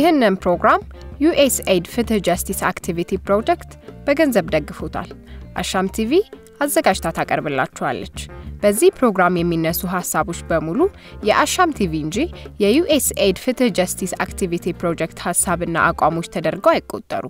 ይህንን ፕሮግራም ዩኤስኤድ ፍትህ ጀስቲስ አክቲቪቲ ፕሮጀክት በገንዘብ ደግፎታል። አሻም ቲቪ አዘጋጅታ ታቀርብላችኋለች። በዚህ ፕሮግራም የሚነሱ ሀሳቦች በሙሉ የአሻም ቲቪ እንጂ የዩኤስኤድ ፍትህ ጀስቲስ አክቲቪቲ ፕሮጀክት ሀሳብና አቋሞች ተደርገው አይቆጠሩ።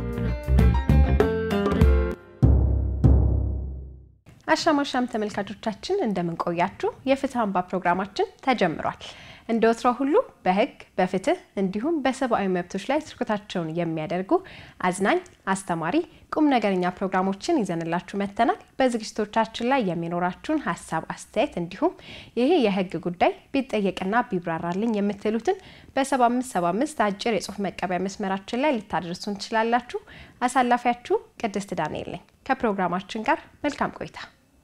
አሻም አሻም ተመልካቾቻችን እንደምን ቆያችሁ? የፍትህ አምባ ፕሮግራማችን ተጀምሯል። እንደ ወትሮ ሁሉ በህግ በፍትህ እንዲሁም በሰብአዊ መብቶች ላይ ትኩረታቸውን የሚያደርጉ አዝናኝ፣ አስተማሪ፣ ቁም ነገረኛ ፕሮግራሞችን ይዘንላችሁ መጥተናል። በዝግጅቶቻችን ላይ የሚኖራችሁን ሀሳብ፣ አስተያየት እንዲሁም ይሄ የህግ ጉዳይ ቢጠየቅና ቢብራራልኝ የምትሉትን በ7575 አጭር የጽሁፍ መቀበያ መስመራችን ላይ ልታደርሱን ትችላላችሁ። አሳላፊያችሁ ቅድስት ዳንኤል ነኝ። ከፕሮግራማችን ጋር መልካም ቆይታ።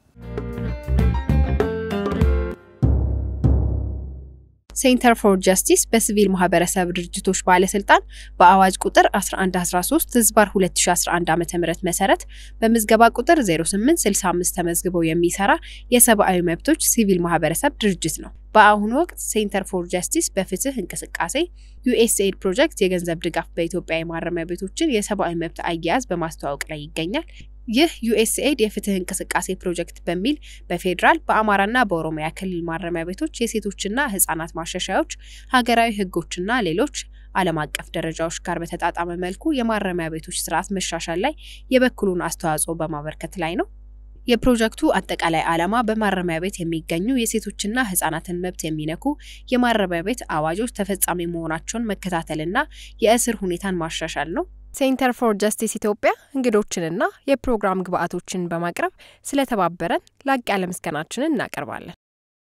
ሴንተር ፎር ጀስቲስ በሲቪል ማህበረሰብ ድርጅቶች ባለስልጣን በአዋጅ ቁጥር 1113 ህዝባር 2011 ዓ ም መሰረት በምዝገባ ቁጥር 0865 ተመዝግበው የሚሰራ የሰብአዊ መብቶች ሲቪል ማህበረሰብ ድርጅት ነው። በአሁኑ ወቅት ሴንተር ፎር ጀስቲስ በፍትህ እንቅስቃሴ ዩኤስኤድ ፕሮጀክት የገንዘብ ድጋፍ በኢትዮጵያ የማረሚያ ቤቶችን የሰብአዊ መብት አያያዝ በማስተዋወቅ ላይ ይገኛል። ይህ ዩኤስኤድ የፍትህ እንቅስቃሴ ፕሮጀክት በሚል በፌዴራል በአማራና በኦሮሚያ ክልል ማረሚያ ቤቶች የሴቶችና ህጻናት ማሻሻያዎች፣ ሀገራዊ ህጎችና ሌሎች ዓለም አቀፍ ደረጃዎች ጋር በተጣጣመ መልኩ የማረሚያ ቤቶች ስርዓት መሻሻል ላይ የበኩሉን አስተዋጽኦ በማበርከት ላይ ነው። የፕሮጀክቱ አጠቃላይ ዓላማ በማረሚያ ቤት የሚገኙ የሴቶችና ህጻናትን መብት የሚነኩ የማረሚያ ቤት አዋጆች ተፈጻሚ መሆናቸውን መከታተልና የእስር ሁኔታን ማሻሻል ነው። ሴንተር ፎር ጀስቲስ ኢትዮጵያ እንግዶችንና የፕሮግራም ግብአቶችን በማቅረብ ስለተባበረን ላቅ ያለ ምስጋናችንን እናቀርባለን።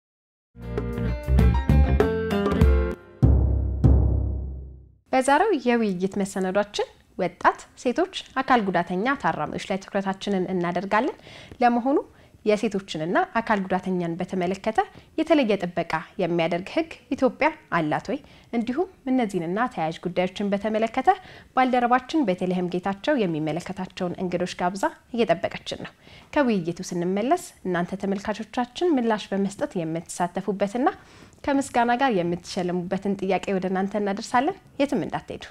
በዛሬው የውይይት መሰናዷችን ወጣት ሴቶች፣ አካል ጉዳተኛ ታራሚዎች ላይ ትኩረታችንን እናደርጋለን። ለመሆኑ የሴቶችንና አካል ጉዳተኛን በተመለከተ የተለየ ጥበቃ የሚያደርግ ህግ ኢትዮጵያ አላት ወይ? እንዲሁም እነዚህንና ተያያዥ ጉዳዮችን በተመለከተ ባልደረባችን ቤተልሔም ጌታቸው የሚመለከታቸውን እንግዶች ጋብዛ እየጠበቀችን ነው። ከውይይቱ ስንመለስ እናንተ ተመልካቾቻችን ምላሽ በመስጠት የምትሳተፉበትና ከምስጋና ጋር የምትሸልሙበትን ጥያቄ ወደ እናንተ እናደርሳለን። የትም እንዳትሄዱ።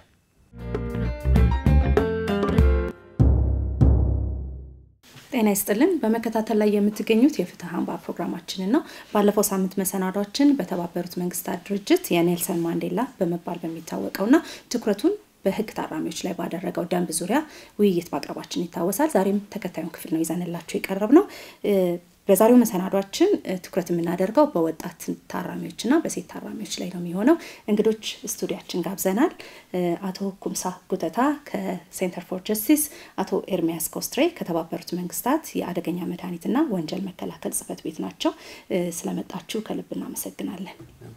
ጤና ይስጥልን። በመከታተል ላይ የምትገኙት የፍትህ አምባ ፕሮግራማችንን ነው። ባለፈው ሳምንት መሰናዷችን በተባበሩት መንግስታት ድርጅት የኔልሰን ማንዴላ በመባል በሚታወቀውና ትኩረቱን በህግ ታራሚዎች ላይ ባደረገው ደንብ ዙሪያ ውይይት ማቅረባችን ይታወሳል። ዛሬም ተከታዩን ክፍል ነው ይዘንላቸው የቀረብ ነው። በዛሬው መሰናዷችን ትኩረት የምናደርገው በወጣት ታራሚዎችና በሴት ታራሚዎች ላይ ነው የሚሆነው። እንግዶች ስቱዲያችን ጋብዘናል። አቶ ኩምሳ ጉተታ ከሴንተር ፎር ጀስቲስ፣ አቶ ኤርሚያስ ኮስትሬ ከተባበሩት መንግስታት የአደገኛ መድኃኒትና ወንጀል መከላከል ጽህፈት ቤት ናቸው። ስለመጣችሁ ከልብ እናመሰግናለን።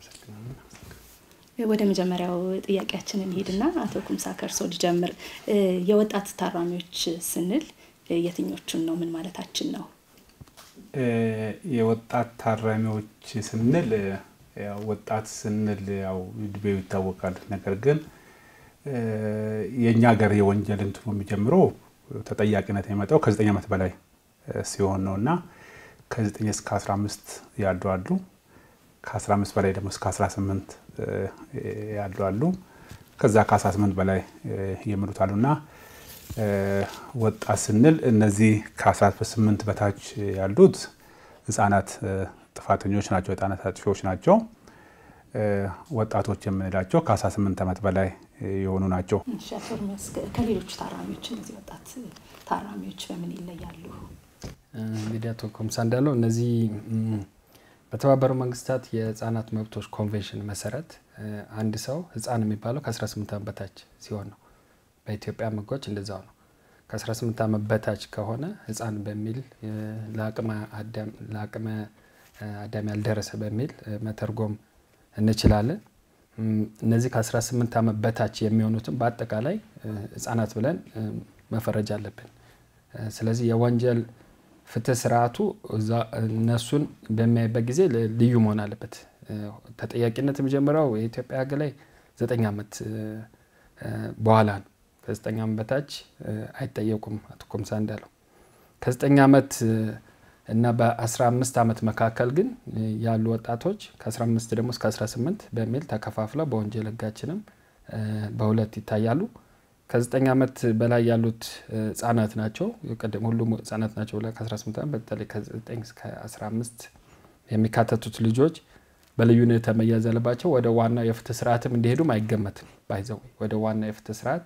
ወደ መጀመሪያው ጥያቄያችን እንሄድና አቶ ኩምሳ ከእርሶ ልጀምር። የወጣት ታራሚዎች ስንል የትኞቹን ነው? ምን ማለታችን ነው? የወጣት ታራሚዎች ስንል ወጣት ስንል ያው እድሜው ይታወቃል። ነገር ግን የእኛ ሀገር የወንጀል እንትኑ የሚጀምረው ተጠያቂነት የሚመጣው ከዘጠኝ ዓመት በላይ ሲሆን ነው እና ከዘጠኝ እስከ 15 ያሉ አሉ። ከ15 በላይ ደግሞ እስከ 18 ያሉ አሉ። ከዛ ከ18 በላይ የሚሉት አሉ እና ወጣት ስንል እነዚህ ከ18 በታች ያሉት ህጻናት ጥፋተኞች ናቸው፣ ህጻናት አጥፊዎች ናቸው። ወጣቶች የምንላቸው ከ18 ዓመት በላይ የሆኑ ናቸው። ከሌሎቹ ታራሚዎች እነዚህ ወጣት ታራሚዎች በምን ይለያሉ? እንግዲህ አቶ ኮምሳ እንዳለው እነዚህ በተባበሩ መንግስታት የህጻናት መብቶች ኮንቬንሽን መሰረት አንድ ሰው ህጻን የሚባለው ከ18 ዓመት በታች ሲሆን ነው። በኢትዮጵያ ህጎች እንደዛው ነው። ከ18 ዓመት በታች ከሆነ ህፃን በሚል ለአቅመ አዳም ያልደረሰ በሚል መተርጎም እንችላለን። እነዚህ ከ18 ዓመት በታች የሚሆኑትን በአጠቃላይ ህጻናት ብለን መፈረጅ አለብን። ስለዚህ የወንጀል ፍትህ ስርዓቱ እነሱን በሚያይበት ጊዜ ልዩ መሆን አለበት። ተጠያቂነት የሚጀምረው የኢትዮጵያ ህግ ላይ ዘጠኝ ዓመት በኋላ ነው። ከዘጠኝ ዓመት በታች አይጠየቁም። አቶ ኮምሳ እንዳለው ከዘጠኝ ዓመት እና በ15 ዓመት መካከል ግን ያሉ ወጣቶች ከ15 ደግሞ እስከ 18 በሚል ተከፋፍለው በወንጀል ህጋችንም በሁለት ይታያሉ። ከዘጠኝ ዓመት በላይ ያሉት ህጻናት ናቸው። ቅድም ሁሉም ህጻናት ናቸው ብለን ከ18 ዓመት በተለይ ከ9 እስከ 15 የሚካተቱት ልጆች በልዩ ሁኔታ መያዝ ያለባቸው ወደ ዋናው የፍትህ ስርዓትም እንዲሄዱም አይገመትም። ባይዘው ወደ ዋና የፍትህ ስርዓት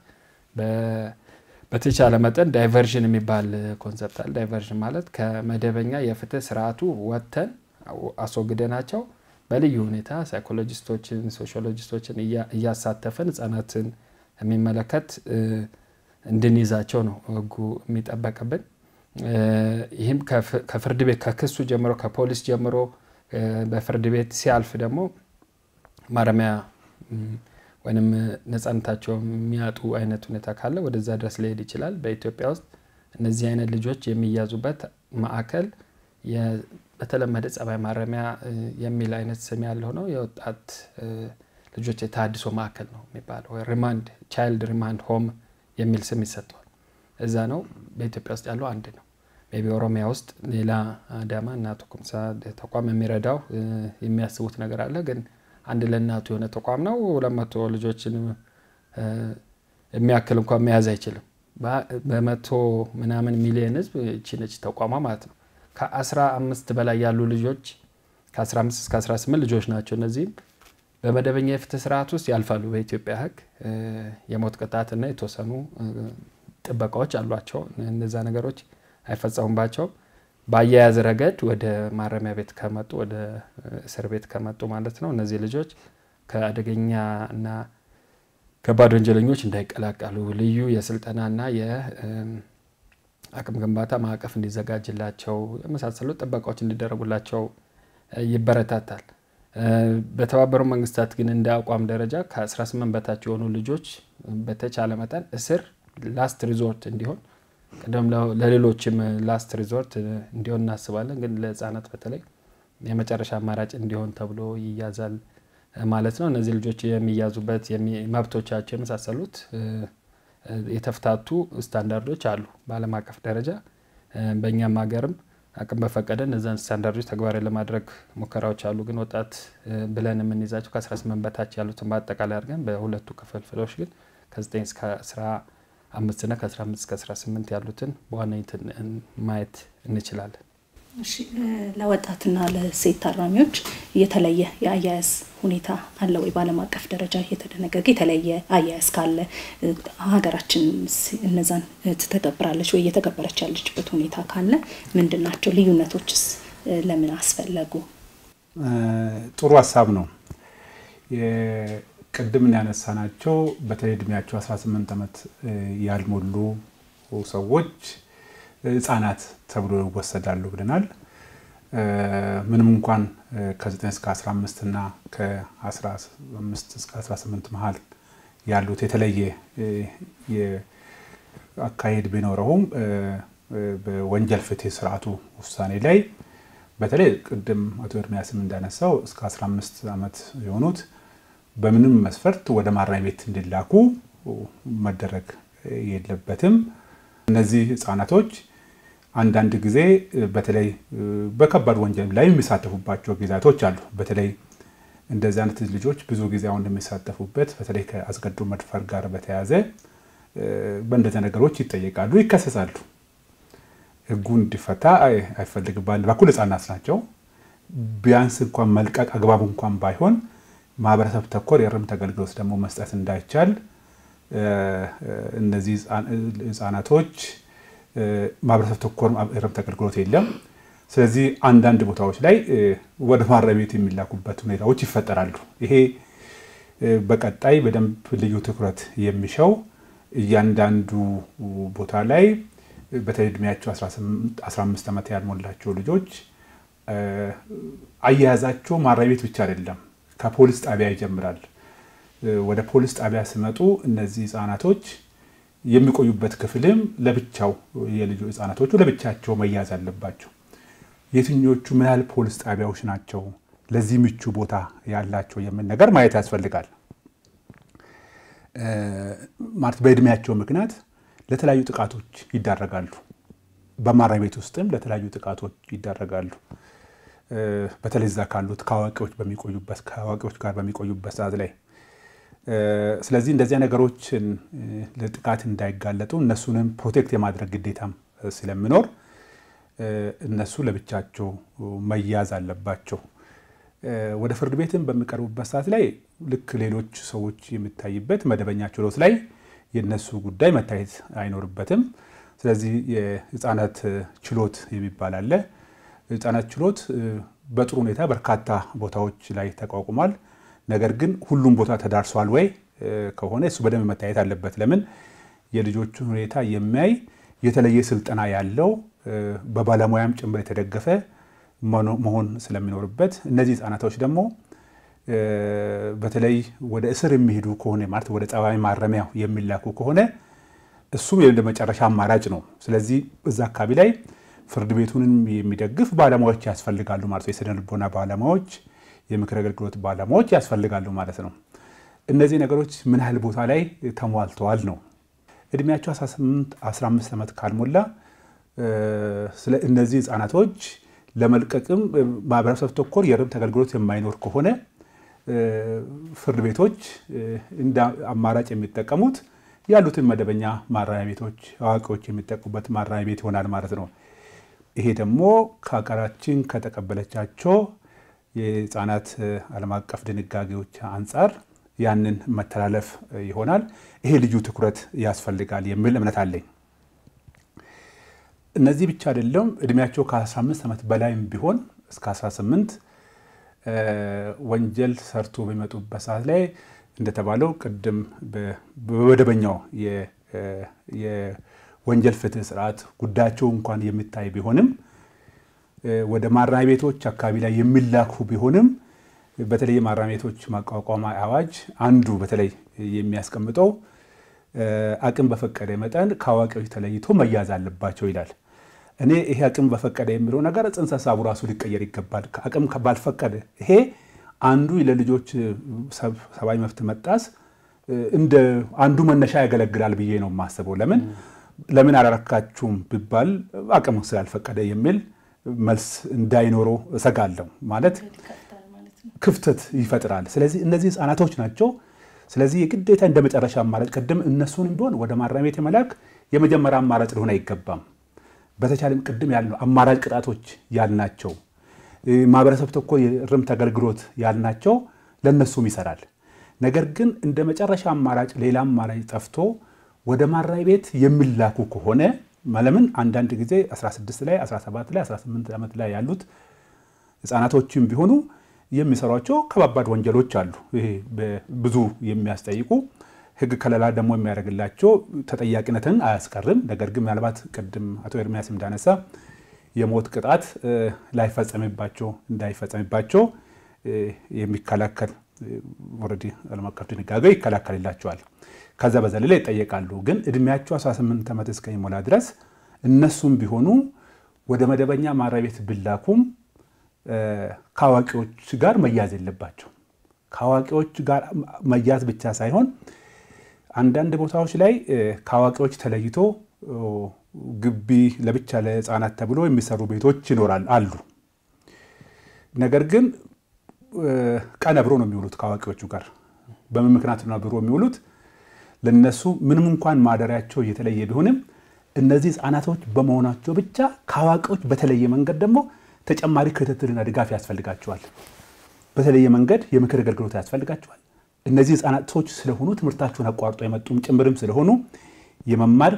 በተቻለ መጠን ዳይቨርዥን የሚባል ኮንሰፕት አለ። ዳይቨርዥን ማለት ከመደበኛ የፍትህ ስርዓቱ ወጥተን አስወግደናቸው በልዩ ሁኔታ ሳይኮሎጂስቶችን፣ ሶሺዮሎጂስቶችን እያሳተፈን ህጻናትን የሚመለከት እንድንይዛቸው ነው ህጉ የሚጠበቅብን። ይህም ከፍርድ ቤት ከክሱ ጀምሮ ከፖሊስ ጀምሮ በፍርድ ቤት ሲያልፍ ደግሞ ማረሚያ ወይም ነጻነታቸው የሚያጡ አይነት ሁኔታ ካለ ወደዛ ድረስ ሊሄድ ይችላል። በኢትዮጵያ ውስጥ እነዚህ አይነት ልጆች የሚያዙበት ማዕከል በተለመደ ጸባይ ማረሚያ የሚል አይነት ስም ያለው ነው። የወጣት ልጆች የተሃድሶ ማዕከል ነው የሚባለው። ሪማንድ ቻይልድ ሪማንድ ሆም የሚል ስም ይሰጠዋል። እዛ ነው በኢትዮጵያ ውስጥ ያለው አንድ ነው። ሜይ ቢ ኦሮሚያ ውስጥ ሌላ አዳማ እናቱ ኩምሳ ተቋም የሚረዳው የሚያስቡት ነገር አለ። ግን አንድ ለእናቱ የሆነ ተቋም ነው። ሁለት መቶ ልጆችን የሚያክል እንኳን መያዝ አይችልም። በመቶ ምናምን ሚሊየን ህዝብ እቺ ነች ተቋሟ ማለት ነው። ከአስራ አምስት በላይ ያሉ ልጆች ከ15 እስከ 18 ልጆች ናቸው። እነዚህም በመደበኛ የፍትህ ስርዓት ውስጥ ያልፋሉ። በኢትዮጵያ ህግ የሞት ቅጣትና የተወሰኑ ጥበቃዎች አሏቸው። እነዛ ነገሮች አይፈጸሙባቸውም። በአያያዝ ረገድ ወደ ማረሚያ ቤት ከመጡ ወደ እስር ቤት ከመጡ ማለት ነው እነዚህ ልጆች ከአደገኛ እና ከባድ ወንጀለኞች እንዳይቀላቀሉ ልዩ የስልጠናና የአቅም ግንባታ ማዕቀፍ እንዲዘጋጅላቸው የመሳሰሉ ጥበቃዎች እንዲደረጉላቸው ይበረታታል። በተባበሩ መንግስታት ግን እንደ አቋም ደረጃ ከ18 በታች የሆኑ ልጆች በተቻለ መጠን እስር ላስት ሪዞርት እንዲሆን ቅድም ለሌሎችም ላስት ሪዞርት እንዲሆን እናስባለን። ግን ለህጻናት በተለይ የመጨረሻ አማራጭ እንዲሆን ተብሎ ይያዛል ማለት ነው። እነዚህ ልጆች የሚያዙበት መብቶቻቸው የመሳሰሉት የተፍታቱ ስታንዳርዶች አሉ በዓለም አቀፍ ደረጃ በእኛም ሀገርም አቅም በፈቀደ እነዛን ስታንዳርዶች ተግባራዊ ለማድረግ ሙከራዎች አሉ። ግን ወጣት ብለን የምንይዛቸው ከ18 በታች ያሉትን በአጠቃላይ አድርገን በሁለቱ ክፍልፍሎች ግን ከ9 እስከ 15 እና ከ15 እስከ 18 ያሉትን በዋነኝነት ማየት እንችላለን። እሺ ለወጣትና ለሴት ታራሚዎች የተለየ የአያያዝ ሁኔታ አለ ወይ? በዓለም አቀፍ ደረጃ የተደነገገ የተለየ አያያዝ ካለ ሀገራችን እነዛን ትተገብራለች ወይ? እየተገበረች ያለችበት ሁኔታ ካለ ምንድን ናቸው? ልዩነቶችስ ለምን አስፈለጉ? ጥሩ ሀሳብ ነው። ቅድም ያነሳናቸው በተለይ እድሜያቸው 18 ዓመት ያልሞሉ ሰዎች ህጻናት ተብሎ ይወሰዳሉ ብለናል። ምንም እንኳን ከ9 እስከ 15 እና ከ15 እስከ 18 መሀል ያሉት የተለየ አካሄድ ቢኖረውም በወንጀል ፍትህ ስርዓቱ ውሳኔ ላይ በተለይ ቅድም አቶ ኤርሚያስም እንዳነሳው እስከ 15 ዓመት የሆኑት በምንም መስፈርት ወደ ማረሚያ ቤት እንዲላኩ መደረግ የለበትም። እነዚህ ህጻናቶች አንዳንድ ጊዜ በተለይ በከባድ ወንጀል ላይ የሚሳተፉባቸው ጊዜያቶች አሉ። በተለይ እንደዚህ አይነት ልጆች ብዙ ጊዜ አሁን የሚሳተፉበት በተለይ ከአስገድዶ መድፈር ጋር በተያያዘ በእንደዚህ ነገሮች ይጠየቃሉ፣ ይከሰሳሉ። ህጉ እንዲፈታ አይፈልግም። በአንድ በኩል ህጻናት ናቸው። ቢያንስ እንኳን መልቀቅ አግባብ እንኳን ባይሆን ማህበረሰብ ተኮር የእርምት አገልግሎት ደግሞ መስጠት እንዳይቻል እነዚህ ህጻናቶች ማህበረሰብ ተኮር የእርምት አገልግሎት የለም። ስለዚህ አንዳንድ ቦታዎች ላይ ወደ ማረሚያ ቤት የሚላኩበት ሁኔታዎች ይፈጠራሉ። ይሄ በቀጣይ በደንብ ልዩ ትኩረት የሚሻው እያንዳንዱ ቦታ ላይ በተለይ እድሜያቸው 15 ዓመት ያልሞላቸው ልጆች አያያዛቸው ማረሚያ ቤት ብቻ አይደለም፣ ከፖሊስ ጣቢያ ይጀምራል። ወደ ፖሊስ ጣቢያ ሲመጡ እነዚህ ህጻናቶች የሚቆዩበት ክፍልም ለብቻው የልጁ ህጻናቶቹ ለብቻቸው መያዝ አለባቸው። የትኞቹ ምን ያህል ፖሊስ ጣቢያዎች ናቸው ለዚህ ምቹ ቦታ ያላቸው የሚል ነገር ማየት ያስፈልጋል። ማለት በእድሜያቸው ምክንያት ለተለያዩ ጥቃቶች ይዳረጋሉ። በማረሚያ ቤት ውስጥም ለተለያዩ ጥቃቶች ይዳረጋሉ። በተለይ እዛ ካሉት ከአዋቂዎች በሚቆዩበት ከአዋቂዎች ጋር በሚቆዩበት ሰዓት ላይ ስለዚህ እንደዚያ ነገሮችን ለጥቃት እንዳይጋለጡ እነሱንም ፕሮቴክት የማድረግ ግዴታም ስለሚኖር እነሱ ለብቻቸው መያዝ አለባቸው። ወደ ፍርድ ቤትም በሚቀርቡበት ሰዓት ላይ ልክ ሌሎች ሰዎች የሚታይበት መደበኛ ችሎት ላይ የእነሱ ጉዳይ መታየት አይኖርበትም። ስለዚህ የህፃናት ችሎት የሚባል አለ። የህፃናት ችሎት በጥሩ ሁኔታ በርካታ ቦታዎች ላይ ተቋቁሟል። ነገር ግን ሁሉም ቦታ ተዳርሷል ወይ ከሆነ እሱ በደንብ መታየት አለበት። ለምን የልጆቹን ሁኔታ የሚያይ የተለየ ስልጠና ያለው በባለሙያም ጭምር የተደገፈ መሆን ስለሚኖርበት እነዚህ ህጻናቶች ደግሞ በተለይ ወደ እስር የሚሄዱ ከሆነ ማለት ወደ ጸባይ ማረሚያ የሚላኩ ከሆነ እሱም የመጨረሻ መጨረሻ አማራጭ ነው። ስለዚህ እዛ አካባቢ ላይ ፍርድ ቤቱንም የሚደግፍ ባለሙያዎች ያስፈልጋሉ ማለት ነው። የስነ ልቦና ባለሙያዎች፣ የምክር አገልግሎት ባለሙያዎች ያስፈልጋሉ ማለት ነው። እነዚህ ነገሮች ምን ያህል ቦታ ላይ ተሟልተዋል ነው። እድሜያቸው 18 15 ዓመት ካልሞላ ስለ እነዚህ ህጻናቶች ለመልቀቅም ማህበረሰብ ተኮር የርብት አገልግሎት የማይኖር ከሆነ ፍርድ ቤቶች እንደ አማራጭ የሚጠቀሙት ያሉትን መደበኛ ማረሚያ ቤቶች አዋቂዎች የሚጠቁበት ማረሚያ ቤት ይሆናል ማለት ነው። ይሄ ደግሞ ከሀገራችን ከተቀበለቻቸው የህፃናት ዓለም አቀፍ ድንጋጌዎች አንጻር ያንን መተላለፍ ይሆናል። ይሄ ልዩ ትኩረት ያስፈልጋል የሚል እምነት አለኝ። እነዚህ ብቻ አይደለም። እድሜያቸው ከ15 ዓመት በላይም ቢሆን እስከ 18 ወንጀል ሰርቶ በሚመጡበት ሰዓት ላይ እንደተባለው ቅድም በመደበኛው የወንጀል ፍትህ ስርዓት ጉዳያቸው እንኳን የሚታይ ቢሆንም ወደ ማረሚያ ቤቶች አካባቢ ላይ የሚላኩ ቢሆንም በተለይ የማረሚያ ቤቶች ማቋቋሚያ አዋጅ አንዱ በተለይ የሚያስቀምጠው አቅም በፈቀደ መጠን ከአዋቂዎች ተለይቶ መያዝ አለባቸው ይላል። እኔ ይሄ አቅም በፈቀደ የሚለው ነገር ጽንሰ ሀሳቡ ራሱ ሊቀየር ይገባል። አቅም ባልፈቀደ ይሄ አንዱ ለልጆች ሰብአዊ መብት መጣስ እንደ አንዱ መነሻ ያገለግላል ብዬ ነው የማስበው። ለምን ለምን አላረካችሁም ቢባል አቅም ስላልፈቀደ የሚል መልስ እንዳይኖረው እሰጋለሁ። ማለት ክፍተት ይፈጥራል። ስለዚህ እነዚህ ህፃናቶች ናቸው። ስለዚህ የግዴታ እንደ መጨረሻ አማራጭ ቅድም እነሱንም ቢሆን ወደ ማረሚያ ቤት የመላክ የመጀመሪያ አማራጭ ሊሆን አይገባም። በተቻለም ቅድም ያልነው አማራጭ ቅጣቶች ያልናቸው ማህበረሰብ ተኮር የእርምት አገልግሎት ያልናቸው ለእነሱም ይሰራል። ነገር ግን እንደ መጨረሻ አማራጭ ሌላ አማራጭ ጠፍቶ ወደ ማረሚያ ቤት የሚላኩ ከሆነ ለምን አንዳንድ ጊዜ 16 ላይ 17 ላይ 18 ዓመት ላይ ያሉት ህፃናቶችም ቢሆኑ የሚሰሯቸው ከባባድ ወንጀሎች አሉ። ይሄ ብዙ የሚያስጠይቁ ህግ ከለላ ደግሞ የሚያደርግላቸው ተጠያቂነትን አያስቀርም። ነገር ግን ምናልባት ቅድም አቶ ኤርሚያስ እንዳነሳ የሞት ቅጣት ላይፈጸምባቸው እንዳይፈጸምባቸው የሚከላከል ኦልሬዲ ዓለም አቀፍ ድንጋጌ ይከላከልላቸዋል። ከዛ በዘለለ ይጠየቃሉ። ግን እድሜያቸው 18 ዓመት እስከሚሞላ ድረስ እነሱም ቢሆኑ ወደ መደበኛ ማረሚያ ቤት ቢላኩም ከአዋቂዎች ጋር መያዝ የለባቸው። ከአዋቂዎች ጋር መያዝ ብቻ ሳይሆን አንዳንድ ቦታዎች ላይ ከአዋቂዎች ተለይቶ ግቢ ለብቻ ለህፃናት ተብሎ የሚሰሩ ቤቶች ይኖራል አሉ። ነገር ግን ቀን አብሮ ነው የሚውሉት ከአዋቂዎቹ ጋር። በምን ምክንያት ነው አብሮ የሚውሉት? ለነሱ ምንም እንኳን ማደሪያቸው እየተለየ ቢሆንም እነዚህ ህፃናቶች በመሆናቸው ብቻ ከአዋቂዎች በተለየ መንገድ ደግሞ ተጨማሪ ክትትልና ድጋፍ ያስፈልጋቸዋል። በተለየ መንገድ የምክር አገልግሎት ያስፈልጋቸዋል። እነዚህ ህፃናቶች ስለሆኑ ትምህርታቸውን አቋርጦ የመጡም ጭምርም ስለሆኑ የመማር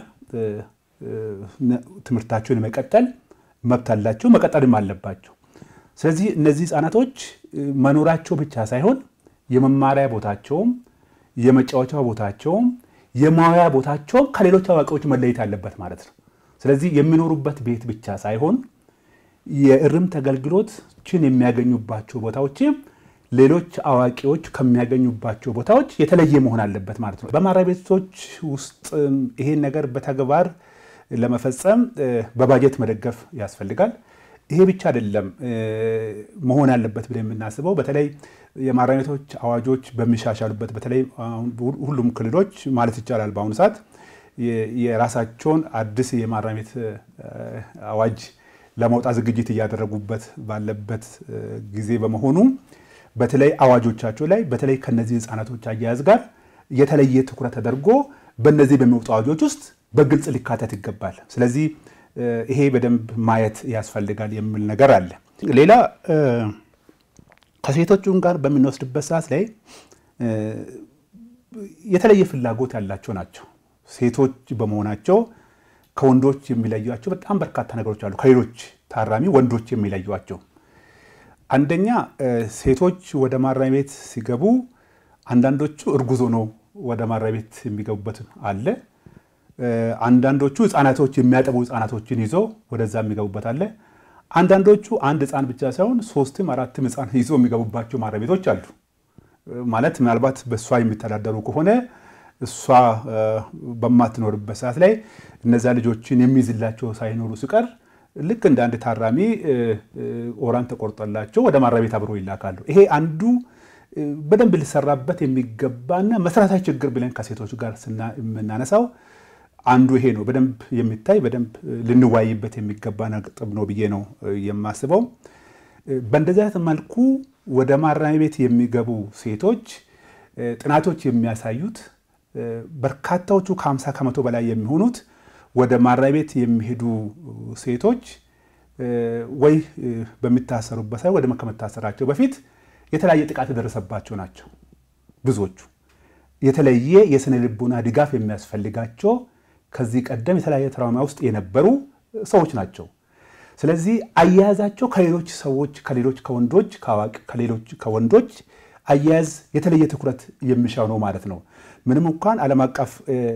ትምህርታቸውን የመቀጠል መብት አላቸው፣ መቀጠልም አለባቸው። ስለዚህ እነዚህ ህፃናቶች መኖራቸው ብቻ ሳይሆን የመማሪያ ቦታቸውም የመጫወቻ ቦታቸውም የማዋያ ቦታቸውም ከሌሎች አዋቂዎች መለየት አለበት ማለት ነው። ስለዚህ የሚኖሩበት ቤት ብቻ ሳይሆን የእርምት አገልግሎችን የሚያገኙባቸው ቦታዎችም ሌሎች አዋቂዎች ከሚያገኙባቸው ቦታዎች የተለየ መሆን አለበት ማለት ነው። በማረሚያ ቤቶች ውስጥ ይሄን ነገር በተግባር ለመፈጸም በባጀት መደገፍ ያስፈልጋል። ይሄ ብቻ አይደለም መሆን ያለበት ብለን የምናስበው በተለይ የማረሚያ ቤቶች አዋጆች በሚሻሻሉበት በተለይ ሁሉም ክልሎች ማለት ይቻላል በአሁኑ ሰዓት የራሳቸውን አዲስ የማረሚያ ቤት አዋጅ ለማውጣት ዝግጅት እያደረጉበት ባለበት ጊዜ በመሆኑ በተለይ አዋጆቻቸው ላይ በተለይ ከነዚህ ህፃናቶች አያያዝ ጋር የተለየ ትኩረት ተደርጎ በእነዚህ በሚወጡ አዋጆች ውስጥ በግልጽ ሊካተት ይገባል። ስለዚህ ይሄ በደንብ ማየት ያስፈልጋል የሚል ነገር አለ። ሌላ ከሴቶቹን ጋር በምንወስድበት ሰዓት ላይ የተለየ ፍላጎት ያላቸው ናቸው። ሴቶች በመሆናቸው ከወንዶች የሚለዩቸው በጣም በርካታ ነገሮች አሉ። ከሌሎች ታራሚ ወንዶች የሚለዩቸው አንደኛ ሴቶች ወደ ማረሚያ ቤት ሲገቡ አንዳንዶቹ እርጉዝ ሆነው ወደ ማረሚያ ቤት የሚገቡበት አለ። አንዳንዶቹ ህጻናቶች የሚያጠቡ ህጻናቶችን ይዘው ወደዛ የሚገቡበት አለ። አንዳንዶቹ አንድ ህፃን ብቻ ሳይሆን ሶስትም አራትም ህፃን ይዘው የሚገቡባቸው ማረሚያ ቤቶች አሉ። ማለት ምናልባት በእሷ የሚተዳደሩ ከሆነ እሷ በማትኖርበት ሰዓት ላይ እነዛ ልጆችን የሚይዝላቸው ሳይኖሩ ሲቀር ልክ እንደ አንድ ታራሚ ኦራን ተቆርጦላቸው ወደ ማረሚያ ቤት አብሮ ይላካሉ። ይሄ አንዱ በደንብ ሊሰራበት የሚገባና መሰረታዊ ችግር ብለን ከሴቶች ጋር የምናነሳው አንዱ ይሄ ነው። በደንብ የሚታይ በደንብ ልንዋይበት የሚገባ ነጥብ ነው ብዬ ነው የማስበው። በእንደዚህ አይነት መልኩ ወደ ማረሚያ ቤት የሚገቡ ሴቶች ጥናቶች የሚያሳዩት በርካታዎቹ ከ50 ከመቶ በላይ የሚሆኑት ወደ ማረሚያ ቤት የሚሄዱ ሴቶች ወይ በሚታሰሩበት ሳይ ወደ ከመታሰራቸው በፊት የተለያየ ጥቃት የደረሰባቸው ናቸው። ብዙዎቹ የተለየ የስነ ልቦና ድጋፍ የሚያስፈልጋቸው ከዚህ ቀደም የተለያየ ትራውማ ውስጥ የነበሩ ሰዎች ናቸው። ስለዚህ አያያዛቸው ከሌሎች ሰዎች ከሌሎች ከወንዶች ከሌሎች ከወንዶች አያያዝ የተለየ ትኩረት የሚሻው ነው ማለት ነው። ምንም እንኳን ዓለም አቀፍ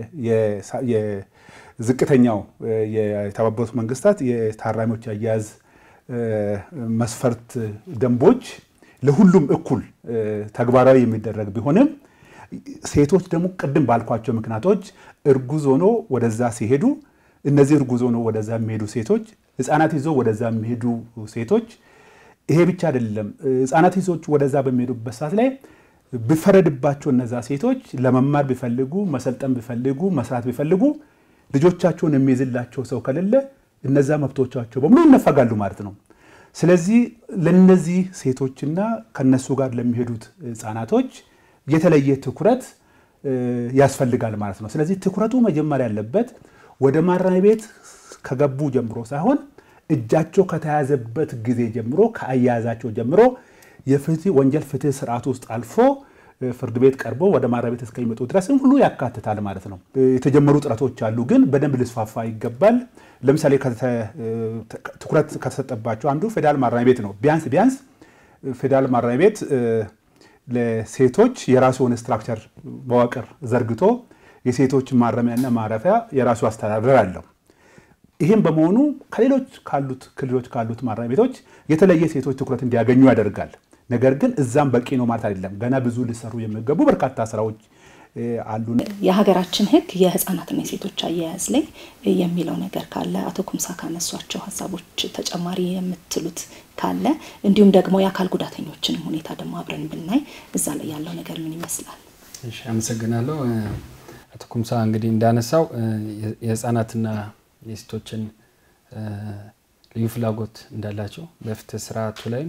ዝቅተኛው የተባበሩት መንግስታት የታራሚዎች አያያዝ መስፈርት ደንቦች ለሁሉም እኩል ተግባራዊ የሚደረግ ቢሆንም ሴቶች ደግሞ ቅድም ባልኳቸው ምክንያቶች እርጉዝ ሆኖ ወደዛ ሲሄዱ እነዚህ እርጉዝ ሆኖ ወደዛ የሚሄዱ ሴቶች፣ ህፃናት ይዞ ወደዛ የሚሄዱ ሴቶች ይሄ ብቻ አይደለም። ህፃናት ይዞች ወደዛ በሚሄዱበት ሰዓት ላይ ቢፈረድባቸው እነዛ ሴቶች ለመማር ቢፈልጉ መሰልጠን ቢፈልጉ መስራት ቢፈልጉ ልጆቻቸውን የሚይዝላቸው ሰው ከሌለ እነዛ መብቶቻቸው በሙሉ ይነፈጋሉ ማለት ነው። ስለዚህ ለነዚህ ሴቶችና ከነሱ ጋር ለሚሄዱት ህፃናቶች የተለየ ትኩረት ያስፈልጋል ማለት ነው። ስለዚህ ትኩረቱ መጀመሪያ ያለበት ወደ ማረሚያ ቤት ከገቡ ጀምሮ ሳይሆን እጃቸው ከተያዘበት ጊዜ ጀምሮ ከአያያዛቸው ጀምሮ የፍትህ ወንጀል ፍትህ ስርዓት ውስጥ አልፎ ፍርድ ቤት ቀርቦ ወደ ማረሚያ ቤት እስከሚመጡ ድረስም ሁሉ ያካትታል ማለት ነው። የተጀመሩ ጥረቶች አሉ፣ ግን በደንብ ሊስፋፋ ይገባል። ለምሳሌ ትኩረት ከተሰጠባቸው አንዱ ፌዴራል ማረሚያ ቤት ነው። ቢያንስ ቢያንስ ፌዴራል ማረሚያ ቤት ለሴቶች የራሱ የሆነ ስትራክቸር መዋቅር ዘርግቶ የሴቶች ማረሚያና ማረፊያ የራሱ አስተዳደር አለው። ይህም በመሆኑ ከሌሎች ካሉት ክልሎች ካሉት ማረሚያ ቤቶች የተለየ ሴቶች ትኩረት እንዲያገኙ ያደርጋል። ነገር ግን እዛም በቂ ነው ማለት አይደለም። ገና ብዙ ሊሰሩ የሚገቡ በርካታ ስራዎች አሉ። የሀገራችን ሕግ የህፃናትና የሴቶች አያያዝ ላይ የሚለው ነገር ካለ አቶ ኩምሳ ካነሷቸው ሀሳቦች ተጨማሪ የምትሉት ካለ እንዲሁም ደግሞ የአካል ጉዳተኞችንም ሁኔታ ደግሞ አብረን ብናይ እዛ ላይ ያለው ነገር ምን ይመስላል? እሺ፣ አመሰግናለሁ። አቶ ኩምሳ እንግዲህ እንዳነሳው የህፃናትና የሴቶችን ልዩ ፍላጎት እንዳላቸው በፍትህ ስርዓቱ ላይም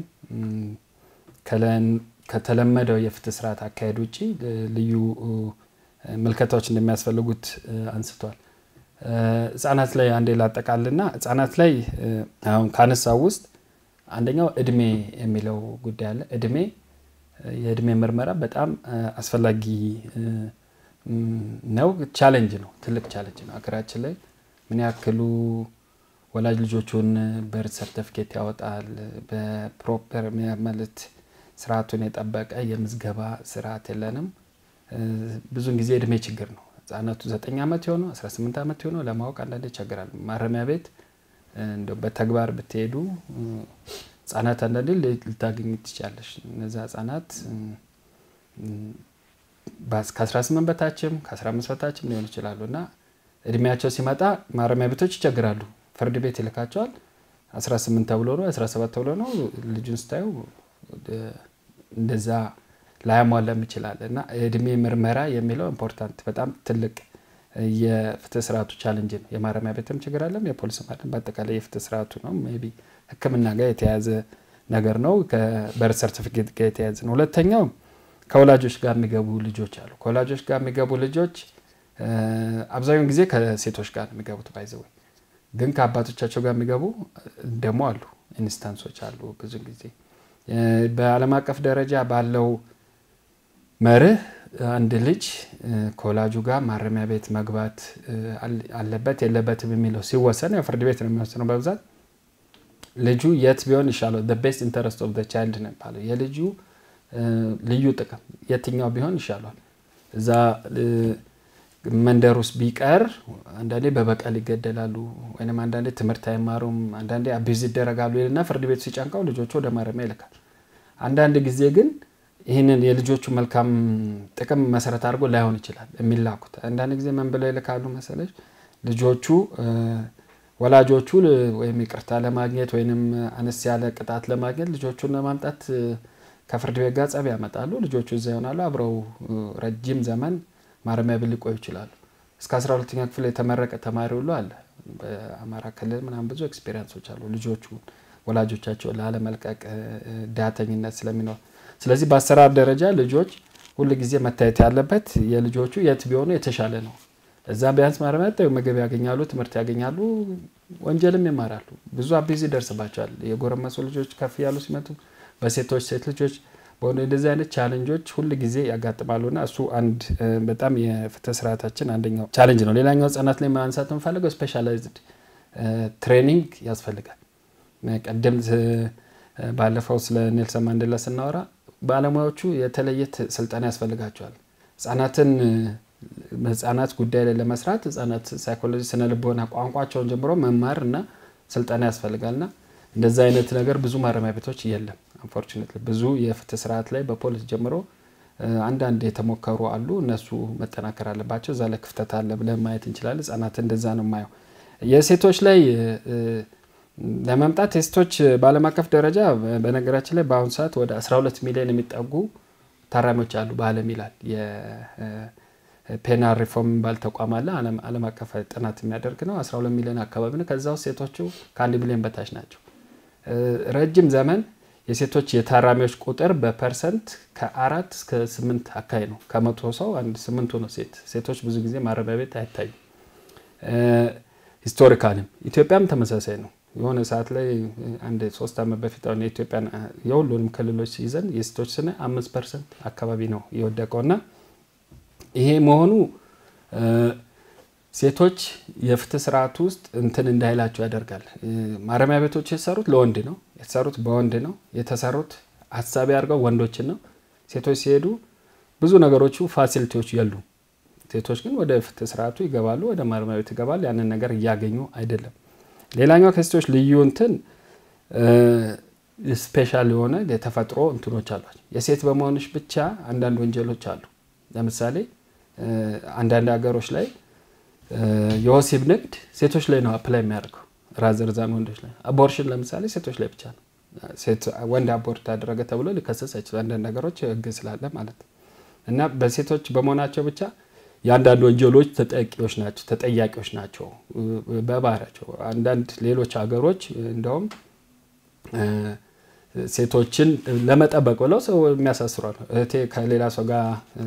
ከተለመደው የፍትህ ስርዓት አካሄድ ውጭ ልዩ ምልከታዎች እንደሚያስፈልጉት አንስቷል። ህጻናት ላይ አንዴ ላጠቃልና ህጻናት ላይ አሁን ካነሳው ውስጥ አንደኛው እድሜ የሚለው ጉዳይ አለ። እድሜ የእድሜ ምርመራ በጣም አስፈላጊ ነው። ቻሌንጅ ነው፣ ትልቅ ቻሌንጅ ነው። ሀገራችን ላይ ምን ያክሉ ወላጅ ልጆቹን በርት ሰርተፍኬት ያወጣል በፕሮፐር ማለት ስርዓቱን የጠበቀ የምዝገባ ስርዓት የለንም። ብዙን ጊዜ እድሜ ችግር ነው። ህጻናቱ ዘጠኝ ዓመት የሆነው 18 ዓመት የሆነው ለማወቅ አንዳንድ ይቸግራል። ማረሚያ ቤት እንደው በተግባር ብትሄዱ ህጻናት አንዳንዴ ልታገኝ ትችላለች። እነዚ ህጻናት ከ18 በታችም ከ15 በታችም ሊሆኑ ይችላሉ እና እድሜያቸው ሲመጣ ማረሚያ ቤቶች ይቸግራሉ። ፍርድ ቤት ይልካቸዋል። 18 ተብሎ ነው 17 ተብሎ ነው። ልጁን ስታዩ እንደዛ ላያሟላም ይችላል እና የእድሜ ምርመራ የሚለው ኢምፖርታንት በጣም ትልቅ የፍትህ ስርዓቱ ቻለንጅ ነው። የማረሚያ ቤትም ችግር አለም፣ የፖሊስ ማለም በአጠቃላይ የፍትህ ስርዓቱ ነው። ሜይ ቢ ሕክምና ጋር የተያያዘ ነገር ነው። ከበርት ሰርቲፊኬት ጋር የተያያዘ ነው። ሁለተኛው ከወላጆች ጋር የሚገቡ ልጆች አሉ። ከወላጆች ጋር የሚገቡ ልጆች አብዛኛውን ጊዜ ከሴቶች ጋር የሚገቡት ባይዘወይ ግን ከአባቶቻቸው ጋር የሚገቡ ደግሞ አሉ፣ ኢንስታንሶች አሉ። ብዙ ጊዜ በዓለም አቀፍ ደረጃ ባለው መርህ አንድ ልጅ ከወላጁ ጋር ማረሚያ ቤት መግባት አለበት የለበትም የሚለው ሲወሰን ያው ፍርድ ቤት ነው የሚወስነው በብዛት ልጁ የት ቢሆን ይሻለው ቤስት ኢንተረስት ኦፍ ቻይልድ ነው የሚባለው የልጁ ልዩ ጥቅም የትኛው ቢሆን ይሻሏል እዛ መንደር ውስጥ ቢቀር አንዳንዴ በበቀል ይገደላሉ ወይም አንዳንዴ ትምህርት አይማሩም አንዳንዴ አቢዝ ይደረጋሉ ይልና ፍርድ ቤቱ ሲጨንቀው ልጆቹ ወደ ማረሚያ ይልካል አንዳንድ ጊዜ ግን ይህንን የልጆቹ መልካም ጥቅም መሰረት አድርጎ ላይሆን ይችላል የሚላኩት አንዳንድ ጊዜ ምን ብለው ይልካሉ መሰለች ልጆቹ ወላጆቹ ወይም ይቅርታ ለማግኘት ወይም አነስ ያለ ቅጣት ለማግኘት ልጆቹን ለማምጣት ከፍርድ ቤት ጋር ጸብ ያመጣሉ ልጆቹ እዛ ይሆናሉ አብረው ረጅም ዘመን ማረሚያ ቤት ሊቆዩ ይችላሉ እስከ 12ኛ ክፍል የተመረቀ ተማሪ ሁሉ አለ በአማራ ክልል ምናምን ብዙ ኤክስፔሪንሶች አሉ ልጆቹ ወላጆቻቸው ላለመልቀቅ ዳተኝነት ስለሚኖር ስለዚህ በአሰራር ደረጃ ልጆች ሁል ጊዜ መታየት ያለበት የልጆቹ የት ቢሆኑ የተሻለ ነው እዛ ቢያንስ ማረሚያ ምግብ ያገኛሉ ትምህርት ያገኛሉ ወንጀልም ይማራሉ ብዙ አቢዝ ይደርስባቸዋል የጎረመሱ ልጆች ከፍ ያሉ ሲመጡ በሴቶች ሴት ልጆች በሆነ እንደዚህ አይነት ቻለንጆች ሁል ጊዜ ያጋጥማሉ ና እሱ አንድ በጣም የፍትህ ስርዓታችን አንደኛው ቻለንጅ ነው ሌላኛው ህጻናት ላይ ማንሳት የምፈልገው ስፔሻላይዝድ ትሬኒንግ ያስፈልጋል ቀደም ባለፈው ስለ ኔልሰን ማንዴላ ስናወራ ባለሙያዎቹ የተለየ ስልጠና ያስፈልጋቸዋል ህጻናትን ህጻናት ጉዳይ ላይ ለመስራት ህጻናት ሳይኮሎጂ ስነ ልቦና ቋንቋቸውን ጀምሮ መማር እና ስልጠና ያስፈልጋል ና እንደዚ አይነት ነገር ብዙ ማረሚያ ቤቶች የለም አንፎርቹኔት ብዙ የፍትህ ስርዓት ላይ በፖሊስ ጀምሮ አንዳንድ የተሞከሩ አሉ እነሱ መጠናከር አለባቸው እዛ ላይ ክፍተት አለ ብለን ማየት እንችላለን ህጻናት እንደዛ ነው የማየው የሴቶች ላይ ለመምጣት ቴስቶች በአለም አቀፍ ደረጃ በነገራችን ላይ በአሁኑ ሰዓት ወደ 12 ሚሊዮን የሚጠጉ ታራሚዎች አሉ በአለም ይላል ፔናል ሪፎርም የሚባል ተቋም አለ አለም አቀፍ ጥናት የሚያደርግ ነው 12 ሚሊዮን አካባቢ ነው ከዛ ውስጥ ሴቶቹ ከአንድ ሚሊዮን በታች ናቸው ረጅም ዘመን የሴቶች የታራሚዎች ቁጥር በፐርሰንት ከአራት እስከ ስምንት አካባቢ ነው ከመቶ ሰው አንድ ስምንቱ ነው ሴት ሴቶች ብዙ ጊዜ ማረሚያ ቤት አይታዩም ሂስቶሪካልም ኢትዮጵያም ተመሳሳይ ነው የሆነ ሰዓት ላይ አንድ ሶስት ዓመት በፊት አሁን የኢትዮጵያን የሁሉንም ክልሎች ይዘን የሴቶች ስነ አምስት ፐርሰንት አካባቢ ነው የወደቀው እና ይሄ መሆኑ ሴቶች የፍትህ ስርዓት ውስጥ እንትን እንዳይላቸው ያደርጋል ማረሚያ ቤቶች የተሰሩት ለወንድ ነው የተሰሩት በወንድ ነው የተሰሩት ሀሳቢ አድርገው ወንዶችን ነው ሴቶች ሲሄዱ ብዙ ነገሮቹ ፋሲሊቲዎች የሉ ሴቶች ግን ወደ ፍትህ ስርዓቱ ይገባሉ ወደ ማረሚያ ቤት ይገባሉ ያንን ነገር እያገኙ አይደለም ሌላኛው ከሴቶች ልዩ እንትን ስፔሻል የሆነ የተፈጥሮ እንትኖች አሏቸው የሴት በመሆንሽ ብቻ አንዳንድ ወንጀሎች አሉ ለምሳሌ አንዳንድ ሀገሮች ላይ የወሲብ ንግድ ሴቶች ላይ ነው አፕላይ የሚያደርገው ራዘርዛን ወንዶች ላይ አቦርሽን ለምሳሌ ሴቶች ላይ ብቻ ነው ወንድ አቦርት ያደረገ ተብሎ ሊከሰስ አይችል አንዳንድ ነገሮች ህግ ስላለ ማለት ነው እና በሴቶች በመሆናቸው ብቻ የአንዳንድ ወንጀሎች ተጠቂዎች ናቸው ተጠያቂዎች ናቸው በባህሪያቸው አንዳንድ ሌሎች ሀገሮች እንደውም ሴቶችን ለመጠበቅ ብለው ሰው የሚያሳስሯል እህቴ ከሌላ ሰው ጋር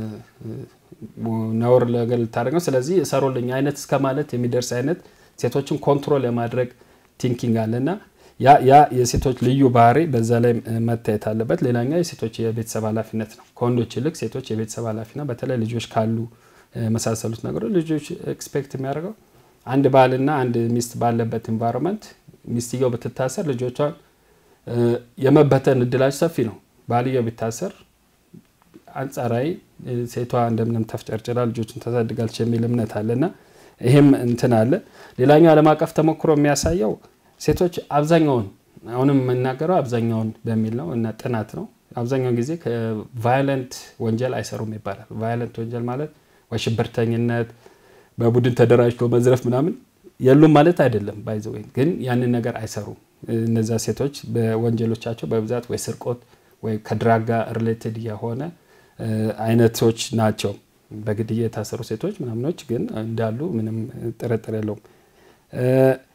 ነውር ለገል ልታደረግ ነው ስለዚህ እሰሩልኝ አይነት እስከ ማለት የሚደርስ አይነት ሴቶችን ኮንትሮል የማድረግ ቲንኪንግ አለ እና ያ የሴቶች ልዩ ባህሪ በዛ ላይ መታየት አለበት ሌላኛው የሴቶች የቤተሰብ ኃላፊነት ነው ከወንዶች ይልቅ ሴቶች የቤተሰብ ኃላፊ ነው በተለይ ልጆች ካሉ የመሳሰሉት ነገሮች ልጆች ኤክስፔክት የሚያደርገው አንድ ባልና አንድ ሚስት ባለበት ኢንቫይሮንመንት ሚስትየው ብትታሰር ልጆቿን የመበተን እድላቸው ሰፊ ነው ባልየው ቢታሰር አንጻራዊ ሴቷ እንደምንም ተፍጨርጭራ ልጆችን ታሳድጋለች የሚል እምነት አለና ይህም እንትን አለ ሌላኛው ዓለም አቀፍ ተሞክሮ የሚያሳየው ሴቶች አብዛኛውን አሁንም የምናገረው አብዛኛውን በሚል ነው እና ጥናት ነው አብዛኛው ጊዜ ከቫዮለንት ወንጀል አይሰሩም ይባላል ቫዮለንት ወንጀል ማለት ወይ ሽብርተኝነት በቡድን ተደራጅቶ መዝረፍ ምናምን የሉም ማለት አይደለም ባይዘ ግን ያንን ነገር አይሰሩም እነዛ ሴቶች በወንጀሎቻቸው በብዛት ወይ ስርቆት ወይ ከድራግ ጋር ሪሌትድ የሆነ አይነቶች ናቸው በግድያ የታሰሩ ሴቶች ምናምኖች ግን እንዳሉ ምንም ጥርጥር የለውም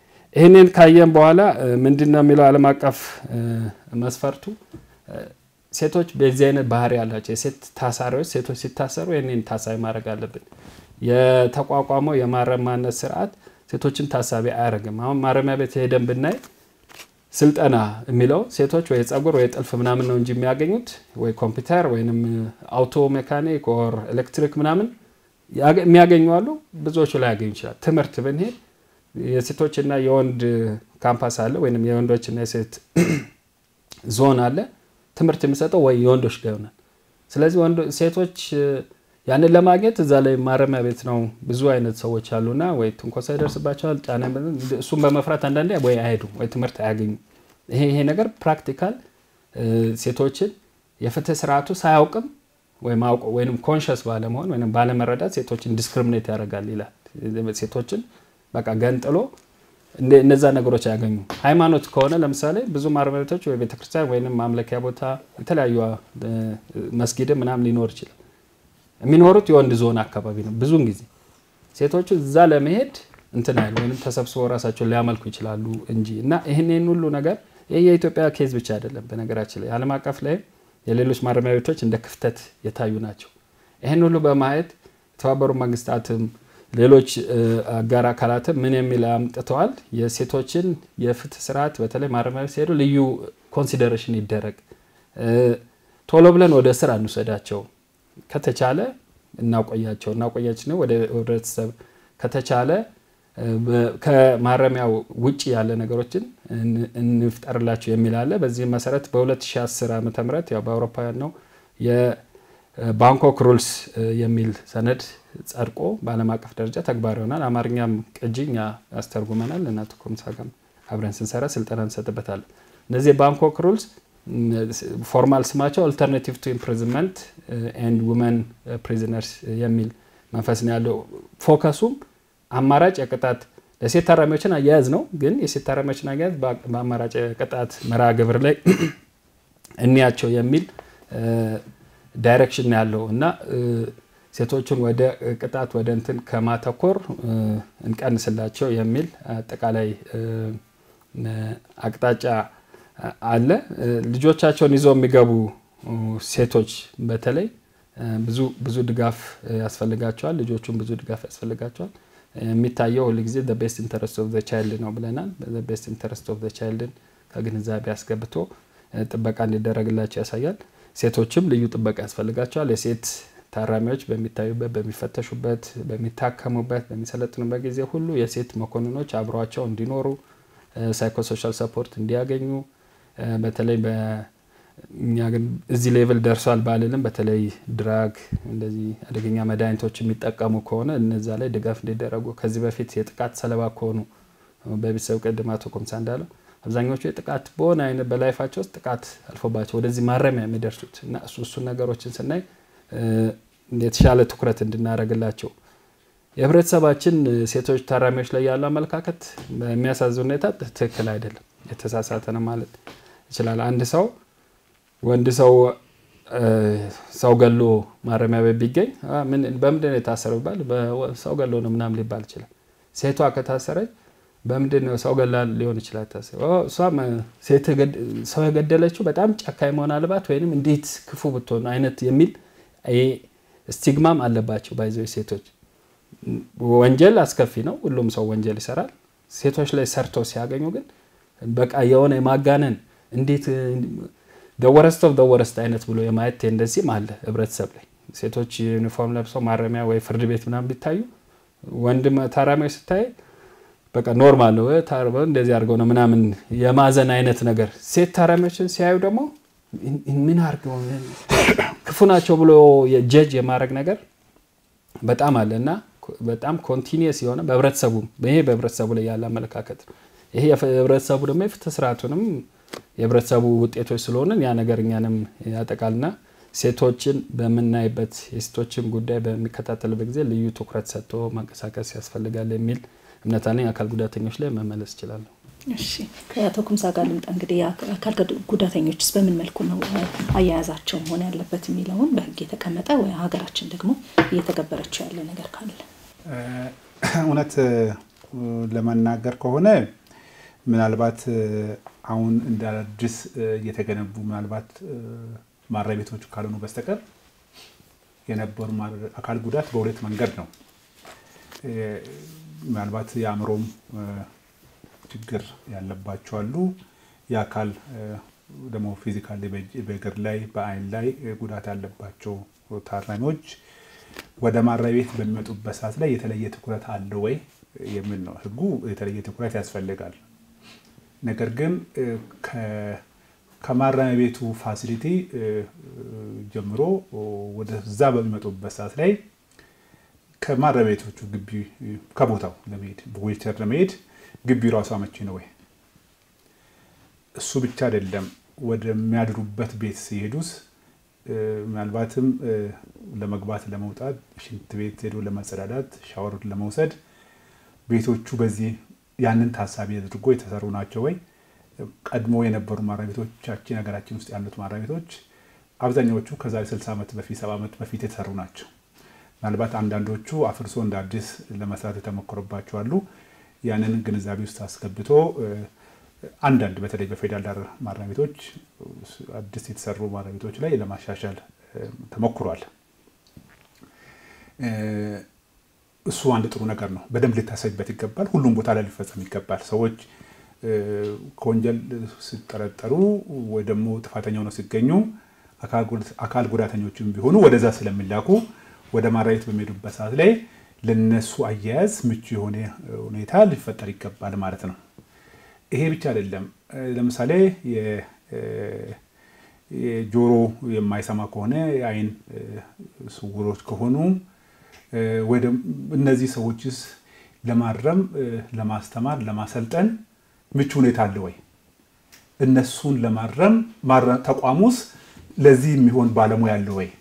ይህንን ካየን በኋላ ምንድን ነው የሚለው ዓለም አቀፍ መስፈርቱ ሴቶች በዚህ አይነት ባህሪ ያላቸው የሴት ታሳሪዎች ሴቶች ሲታሰሩ ይህንን ታሳቢ ማድረግ አለብን። የተቋቋመው የማረማነት ስርዓት ሴቶችን ታሳቢ አያደርግም። አሁን ማረሚያ ቤት ሄደን ብናይ ስልጠና የሚለው ሴቶች ወይ ጸጉር ወይ ጥልፍ ምናምን ነው እንጂ የሚያገኙት ወይ ኮምፒውተር ወይም አውቶ ሜካኒክ ኦር ኤሌክትሪክ ምናምን የሚያገኙ አሉ። ብዙዎቹ ላይ ያገኙ ይችላል። ትምህርት ብንሄድ የሴቶችና የወንድ ካምፓስ አለ ወይም የወንዶችና የሴት ዞን አለ። ትምህርት የሚሰጠው ወይ የወንዶች ጋር ይሆናል። ስለዚህ ሴቶች ያንን ለማግኘት እዛ ላይ ማረሚያ ቤት ነው ብዙ አይነት ሰዎች አሉና ወይ ትንኮሳ ይደርስባቸዋል፣ ጫና እሱን በመፍራት አንዳንዴ ወይ አይሄዱም ወይ ትምህርት አያገኙም። ይሄ ይሄ ነገር ፕራክቲካል ሴቶችን የፍትህ ስርዓቱ ሳያውቅም ወይም አውቆ ወይም ኮንሽስ ባለመሆን ወይም ባለመረዳት ሴቶችን ዲስክሪሚኔት ያደርጋል ይላል። ሴቶችን በቃ ገንጥሎ እነዛ ነገሮች አያገኙ። ሃይማኖት ከሆነ ለምሳሌ ብዙ ማረሚያ ቤቶች ወይ ቤተክርስቲያን ወይም ማምለኪያ ቦታ የተለያዩ መስጊድም ምናምን ሊኖር ይችላል። የሚኖሩት የወንድ ዞን አካባቢ ነው። ብዙውን ጊዜ ሴቶቹ እዛ ለመሄድ እንትን አይሉ ወይም ተሰብስበው ራሳቸውን ሊያመልኩ ይችላሉ እንጂ እና ይህን ሁሉ ነገር ይህ የኢትዮጵያ ኬዝ ብቻ አይደለም። በነገራችን ላይ ዓለም አቀፍ ላይ የሌሎች ማረሚያ ቤቶች እንደ ክፍተት የታዩ ናቸው። ይህን ሁሉ በማየት የተባበሩ መንግስታትም ሌሎች አጋር አካላትም ምን የሚል አምጥተዋል። የሴቶችን የፍትህ ስርዓት በተለይ ማረሚያ ቤት ሲሄዱ ልዩ ኮንሲደሬሽን ይደረግ፣ ቶሎ ብለን ወደ ስራ እንውሰዳቸው ከተቻለ እናቆያቸው እናቆያችን ወደ ህብረተሰብ ከተቻለ ከማረሚያው ውጭ ያለ ነገሮችን እንፍጠርላቸው የሚል አለ። በዚህም መሰረት በ2010 ዓ ም ያው በአውሮፓውያን ነው የባንኮክ ሩልስ የሚል ሰነድ ጸድቆ በዓለም አቀፍ ደረጃ ተግባር ይሆናል። አማርኛም ቅጂ እኛ ያስተርጉመናል እና ኮምሳ ጋር አብረን ስንሰራ ስልጠና እንሰጥበታለን። እነዚህ የባንኮክ ሩልስ ፎርማል ስማቸው አልተርናቲቭ ቱ ኢምፕሪዝንመንት ኤንድ ውመን ፕሪዝነርስ የሚል መንፈስ ነው ያለው። ፎከሱም አማራጭ የቅጣት ለሴት ታራሚዎችን አያያዝ ነው። ግን የሴት ታራሚዎችን አያያዝ በአማራጭ የቅጣት መርሃ ግብር ላይ እንያቸው የሚል ዳይሬክሽን ነው ያለው እና ሴቶቹን ወደ ቅጣት ወደ እንትን ከማተኮር እንቀንስላቸው የሚል አጠቃላይ አቅጣጫ አለ። ልጆቻቸውን ይዘው የሚገቡ ሴቶች በተለይ ብዙ ብዙ ድጋፍ ያስፈልጋቸዋል። ልጆቹን ብዙ ድጋፍ ያስፈልጋቸዋል። የሚታየው ሁልጊዜ ቤስት ኢንተረስት ኦፍ ዘ ቻይልድ ነው ብለናል። ቤስት ኢንተረስት ኦፍ ዘ ቻይልድን ከግንዛቤ አስገብቶ ጥበቃ እንዲደረግላቸው ያሳያል። ሴቶችም ልዩ ጥበቃ ያስፈልጋቸዋል። የሴት ታራሚዎች በሚታዩበት፣ በሚፈተሹበት፣ በሚታከሙበት፣ በሚሰለጥኑበት ጊዜ ሁሉ የሴት መኮንኖች አብረዋቸው እንዲኖሩ ሳይኮሶሻል ሰፖርት እንዲያገኙ በተለይ እኛ ግን እዚህ ሌቭል ደርሷል ባልልም በተለይ ድራግ እንደዚህ አደገኛ መድኃኒቶች የሚጠቀሙ ከሆነ እነዛ ላይ ድጋፍ እንዲደረጉ ከዚህ በፊት የጥቃት ሰለባ ከሆኑ በቤተሰብ ቅድም አቶ ኮምሳ እንዳለው አብዛኞቹ የጥቃት በሆነ አይነት በላይፋቸው ውስጥ ጥቃት አልፎባቸው ወደዚህ ማረሚያ የሚደርሱት እና እሱ እሱን ነገሮችን ስናይ የተሻለ ትኩረት እንድናደርግላቸው የህብረተሰባችን ሴቶች ታራሚዎች ላይ ያለው አመለካከት በሚያሳዝን ሁኔታ ትክክል አይደለም። የተሳሳተ ነው ማለት ይችላል። አንድ ሰው ወንድ ሰው ሰው ገሎ ማረሚያ ቤት ቢገኝ በምንድን ነው የታሰረው ቢባል ሰው ገሎ ነው ምናምን ሊባል ይችላል። ሴቷ ከታሰረች በምንድን ነው ሰው ገላ ሊሆን ይችላል ታሰረው። እሷም ሰው የገደለችው በጣም ጨካኝ መሆን አለባት ወይም እንዴት ክፉ ብትሆን አይነት የሚል ስቲግማም አለባቸው። ባይዘው ሴቶች ወንጀል አስከፊ ነው። ሁሉም ሰው ወንጀል ይሰራል። ሴቶች ላይ ሰርተው ሲያገኙ ግን በቃ የሆነ የማጋነን እንዴት ደወረስት ኦፍ ደወረስት አይነት ብሎ የማየት ቴንደንሲም አለ ህብረተሰብ ላይ። ሴቶች ዩኒፎርም ለብሰው ማረሚያ ወይ ፍርድ ቤት ምናምን ቢታዩ ወንድ ታራሚዎች ስታይ በቃ ኖርማል ነው እንደዚህ አድርገው ነው ምናምን የማዘን አይነት ነገር። ሴት ታራሚዎችን ሲያዩ ደግሞ ምን አድርገው ክፉ ናቸው ብሎ የጀጅ የማድረግ ነገር በጣም አለ እና በጣም ኮንቲኒየስ የሆነ በህብረተሰቡ ይሄ በህብረተሰቡ ላይ ያለ አመለካከት ነው። ይሄ የህብረተሰቡ ደግሞ የፍትህ ስርዓቱንም የህብረተሰቡ ውጤቶች ስለሆንን ያ ነገር እኛንም ያጠቃልና ሴቶችን በምናይበት የሴቶችን ጉዳይ በሚከታተልበት ጊዜ ልዩ ትኩረት ሰጥቶ መንቀሳቀስ ያስፈልጋል የሚል እምነት አለኝ። አካል ጉዳተኞች ላይ መመለስ ይችላለሁ። እሺ ከአቶ ኩምሳ ጋር ልምጣ። እንግዲህ አካል ጉዳተኞችስ በምን መልኩ ነው አያያዛቸው መሆን ያለበት የሚለውን በህግ የተቀመጠ ወይ ሀገራችን ደግሞ እየተገበረችው ያለ ነገር ካለ እውነት ለመናገር ከሆነ ምናልባት አሁን እንደ አዲስ እየተገነቡ ምናልባት ማረሚያ ቤቶች ካልሆኑ በስተቀር የነበሩ አካል ጉዳት በሁለት መንገድ ነው። ምናልባት የአእምሮም ችግር ያለባቸው አሉ። የአካል ደግሞ ፊዚካል በእግር ላይ በአይን ላይ ጉዳት ያለባቸው ታራሚዎች ወደ ማረሚያ ቤት በሚመጡበት ሰዓት ላይ የተለየ ትኩረት አለ ወይ የሚል ነው። ህጉ የተለየ ትኩረት ያስፈልጋል። ነገር ግን ከማረሚያ ቤቱ ፋሲሊቲ ጀምሮ ወደዛ በሚመጡበት ሰዓት ላይ ከማረሚያ ቤቶቹ ግቢ ከቦታው ለመሄድ በዊልቸር ለመሄድ ግቢ ራሱ አመቺ ነው ወይ? እሱ ብቻ አይደለም። ወደሚያድሩበት ቤት ሲሄዱስ ምናልባትም ለመግባት ለመውጣት፣ ሽንት ቤት ሄዶ ለመጸዳዳት፣ ሻወር ለመውሰድ ቤቶቹ በዚህ ያንን ታሳቢ አድርጎ የተሰሩ ናቸው ወይ? ቀድሞ የነበሩ ማረሚያ ቤቶቻችን ሀገራችን ውስጥ ያሉት ማረሚያ ቤቶች አብዛኛዎቹ ከዛሬ 60 ዓመት በፊት 70 ዓመት በፊት የተሰሩ ናቸው። ምናልባት አንዳንዶቹ አፍርሶ እንደ አዲስ ለመስራት የተሞከረባቸው አሉ። ያንን ግንዛቤ ውስጥ አስገብቶ አንዳንድ በተለይ በፌዴራል ዳር ማረሚያ ቤቶች አዲስ የተሰሩ ማረሚያ ቤቶች ላይ ለማሻሻል ተሞክሯል። እሱ አንድ ጥሩ ነገር ነው። በደንብ ሊታሰብበት ይገባል። ሁሉም ቦታ ላይ ሊፈጸም ይገባል። ሰዎች ከወንጀል ሲጠረጠሩ ወይ ደግሞ ጥፋተኛ ሆነው ሲገኙ አካል ጉዳተኞችም ቢሆኑ ወደዛ ስለሚላኩ ወደ ማረሚያ ቤት በሚሄዱበት ሰዓት ላይ ለነሱ አያያዝ ምቹ የሆነ ሁኔታ ሊፈጠር ይገባል ማለት ነው። ይሄ ብቻ አይደለም። ለምሳሌ የጆሮ የማይሰማ ከሆነ የአይን ስውሮች ከሆኑ ወይ እነዚህ ሰዎችስ ለማረም፣ ለማስተማር፣ ለማሰልጠን ምቹ ሁኔታ አለ ወይ? እነሱን ለማረም ተቋሙስ ለዚህ የሚሆን ባለሙያ አለ ወይ?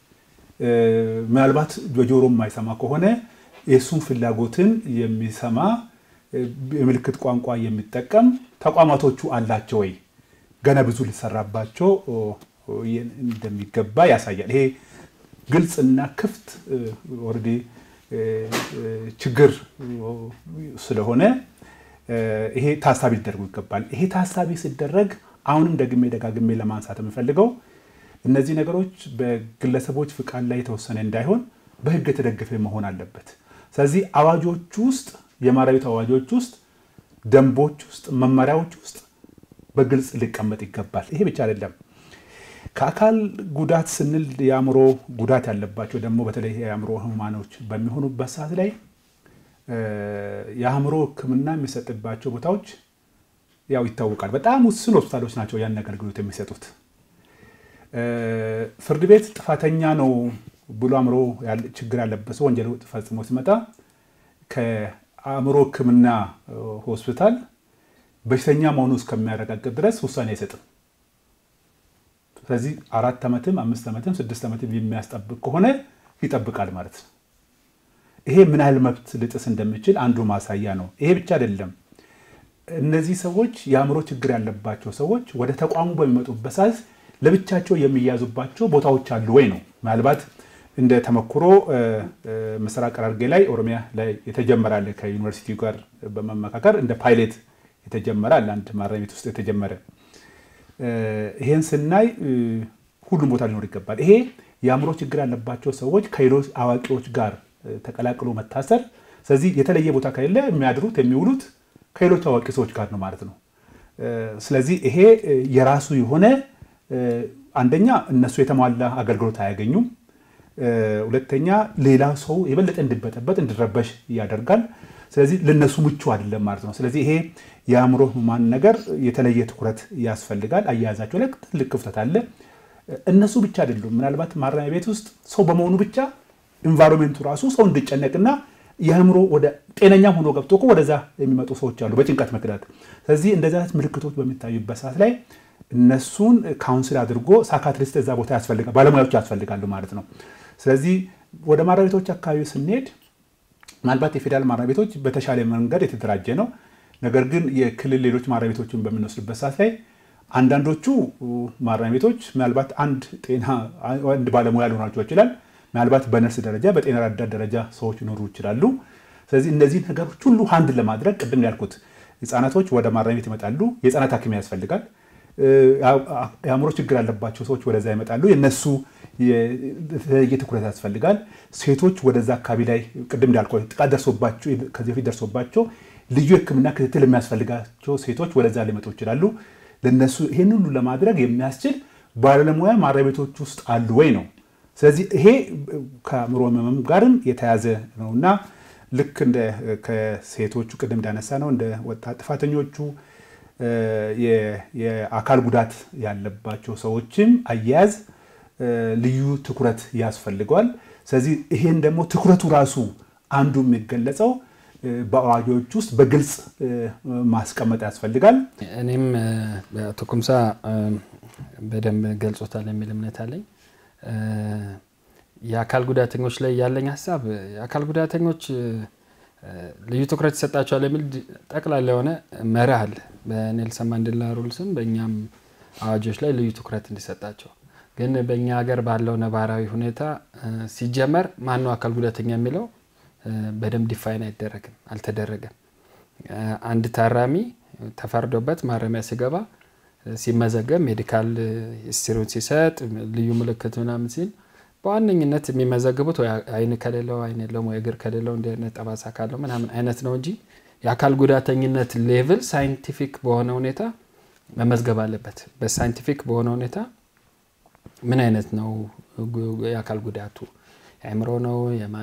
ምናልባት በጆሮ የማይሰማ ከሆነ የእሱን ፍላጎትን የሚሰማ የምልክት ቋንቋ የሚጠቀም ተቋማቶቹ አላቸው ወይ? ገና ብዙ ሊሰራባቸው እንደሚገባ ያሳያል። ይሄ ግልጽና ክፍት ኦልሬዲ ችግር ስለሆነ ይሄ ታሳቢ ሊደረጉ ይገባል። ይሄ ታሳቢ ሲደረግ አሁንም ደግሜ ደጋግሜ ለማንሳት የምፈልገው እነዚህ ነገሮች በግለሰቦች ፍቃድ ላይ የተወሰነ እንዳይሆን በሕግ የተደገፈ መሆን አለበት። ስለዚህ አዋጆች ውስጥ የማረሚያ ቤት አዋጆች ውስጥ፣ ደንቦች ውስጥ፣ መመሪያዎች ውስጥ በግልጽ ሊቀመጥ ይገባል። ይሄ ብቻ አይደለም። ከአካል ጉዳት ስንል የአእምሮ ጉዳት ያለባቸው ደግሞ በተለይ የአእምሮ ህሙማኖች በሚሆኑበት ሰዓት ላይ የአእምሮ ሕክምና የሚሰጥባቸው ቦታዎች ያው ይታወቃል። በጣም ውስን ሆስፒታሎች ናቸው ያን አገልግሎት የሚሰጡት። ፍርድ ቤት ጥፋተኛ ነው ብሎ አእምሮ ችግር ያለበት ሰው ወንጀል ፈጽሞ ሲመጣ ከአእምሮ ሕክምና ሆስፒታል በሽተኛ መሆኑ እስከሚያረጋግጥ ድረስ ውሳኔ አይሰጥም። ስለዚህ አራት ዓመትም አምስት ዓመትም ስድስት ዓመትም የሚያስጠብቅ ከሆነ ይጠብቃል ማለት ነው። ይሄ ምን ያህል መብት ልጥስ እንደሚችል አንዱ ማሳያ ነው። ይሄ ብቻ አይደለም። እነዚህ ሰዎች የአእምሮ ችግር ያለባቸው ሰዎች ወደ ተቋሙ በሚመጡበት ሰዓት ለብቻቸው የሚያዙባቸው ቦታዎች አሉ ወይ ነው። ምናልባት እንደ ተሞክሮ ምስራቅ ሐረርጌ ላይ ኦሮሚያ ላይ የተጀመረ አለ። ከዩኒቨርሲቲ ጋር በመመካከር እንደ ፓይሌት የተጀመረ አለ። አንድ ማረሚያ ቤት ውስጥ የተጀመረ ይሄን ስናይ ሁሉም ቦታ ሊኖር ይገባል። ይሄ የአእምሮ ችግር ያለባቸው ሰዎች ከሌሎች አዋቂዎች ጋር ተቀላቅሎ መታሰር። ስለዚህ የተለየ ቦታ ከሌለ የሚያድሩት የሚውሉት ከሌሎች አዋቂ ሰዎች ጋር ነው ማለት ነው። ስለዚህ ይሄ የራሱ የሆነ አንደኛ እነሱ የተሟላ አገልግሎት አያገኙም። ሁለተኛ ሌላ ሰው የበለጠ እንዲበጠበጥ እንዲረበሽ ያደርጋል። ስለዚህ ለነሱ ምቹ አይደለም ማለት ነው። ስለዚህ ይሄ የአእምሮ ህሙማን ነገር የተለየ ትኩረት ያስፈልጋል። አያያዛቸው ላይ ትልቅ ክፍተት አለ። እነሱ ብቻ አይደሉም። ምናልባት ማረሚያ ቤት ውስጥ ሰው በመሆኑ ብቻ ኢንቫይሮንሜንቱ ራሱ ሰው እንዲጨነቅና የአእምሮ ወደ ጤነኛም ሆኖ ገብቶ እኮ ወደዛ የሚመጡ ሰዎች አሉ በጭንቀት ምክንያት። ስለዚህ እንደዚህ አይነት ምልክቶች በሚታዩበት ሰዓት ላይ እነሱን ካውንስል አድርጎ ሳካትሪስት እዛ ቦታ ያስፈልጋል፣ ባለሙያዎች ያስፈልጋሉ ማለት ነው። ስለዚህ ወደ ማረሚያ ቤቶች አካባቢ ስንሄድ ምናልባት የፌዴራል ማረሚያ ቤቶች በተሻለ መንገድ የተደራጀ ነው። ነገር ግን የክልል ሌሎች ማረሚያ ቤቶችን በምንወስድበት ሰዓት ላይ አንዳንዶቹ ማረሚያ ቤቶች ምናልባት አንድ ጤና አንድ ባለሙያ ሊኖራቸው ይችላል። ምናልባት በነርስ ደረጃ በጤና ረዳት ደረጃ ሰዎች ሊኖሩ ይችላሉ። ስለዚህ እነዚህ ነገሮች ሁሉ አንድ ለማድረግ ቅድም ያልኩት ህጻናቶች ወደ ማረሚያ ቤት ይመጣሉ። የህጻናት ሐኪም ያስፈልጋል። የአእምሮ ችግር ያለባቸው ሰዎች ወደዛ ይመጣሉ። የነሱ የተለየ ትኩረት ያስፈልጋል። ሴቶች ወደዛ አካባቢ ላይ ቅድም እንዳልኳ ጥቃት ደርሶባቸው ከዚህ በፊት ደርሶባቸው ልዩ ሕክምና ክትትል የሚያስፈልጋቸው ሴቶች ወደዛ ሊመጡ ይችላሉ። ለነሱ ይህን ሁሉ ለማድረግ የሚያስችል ባለሙያ ማረሚያ ቤቶች ውስጥ አሉ ወይ ነው። ስለዚህ ይሄ ከአእምሮ ህመም ጋርም የተያዘ ነው እና ልክ እንደ ከሴቶቹ ቅድም እንዳነሳ ነው እንደ ወጣት ጥፋተኞቹ የአካል ጉዳት ያለባቸው ሰዎችም አያያዝ ልዩ ትኩረት ያስፈልገዋል። ስለዚህ ይሄን ደግሞ ትኩረቱ ራሱ አንዱ የሚገለጸው በአዋጆች ውስጥ በግልጽ ማስቀመጥ ያስፈልጋል። እኔም አቶ ኩምሳ በደንብ ገልጾታል የሚል እምነት አለኝ። የአካል ጉዳተኞች ላይ ያለኝ ሀሳብ የአካል ጉዳተኞች ልዩ ትኩረት ይሰጣቸዋል የሚል ጠቅላላ የሆነ መርህ አለ በኔልሰን ማንዴላ ሩልስም በእኛም አዋጆች ላይ ልዩ ትኩረት እንዲሰጣቸው። ግን በእኛ ሀገር ባለው ነባራዊ ሁኔታ ሲጀመር ማነው አካል ጉዳተኛ የሚለው በደንብ ዲፋይን አይደረግም፣ አልተደረገም። አንድ ታራሚ ተፈርዶበት ማረሚያ ሲገባ ሲመዘገብ ሜዲካል ሂስትሪውን ሲሰጥ ልዩ ምልክት ምናምን ሲል በዋነኝነት የሚመዘግቡት ወይ አይን ከሌለው አይን የለውም ወይ እግር ከሌለው እንዲህ አይነት ጠባሳ ካለው ምናምን አይነት ነው እንጂ የአካል ጉዳተኝነት ሌቭል ሳይንቲፊክ በሆነ ሁኔታ መመዝገብ አለበት። በሳይንቲፊክ በሆነ ሁኔታ ምን አይነት ነው የአካል ጉዳቱ የአእምሮ ነው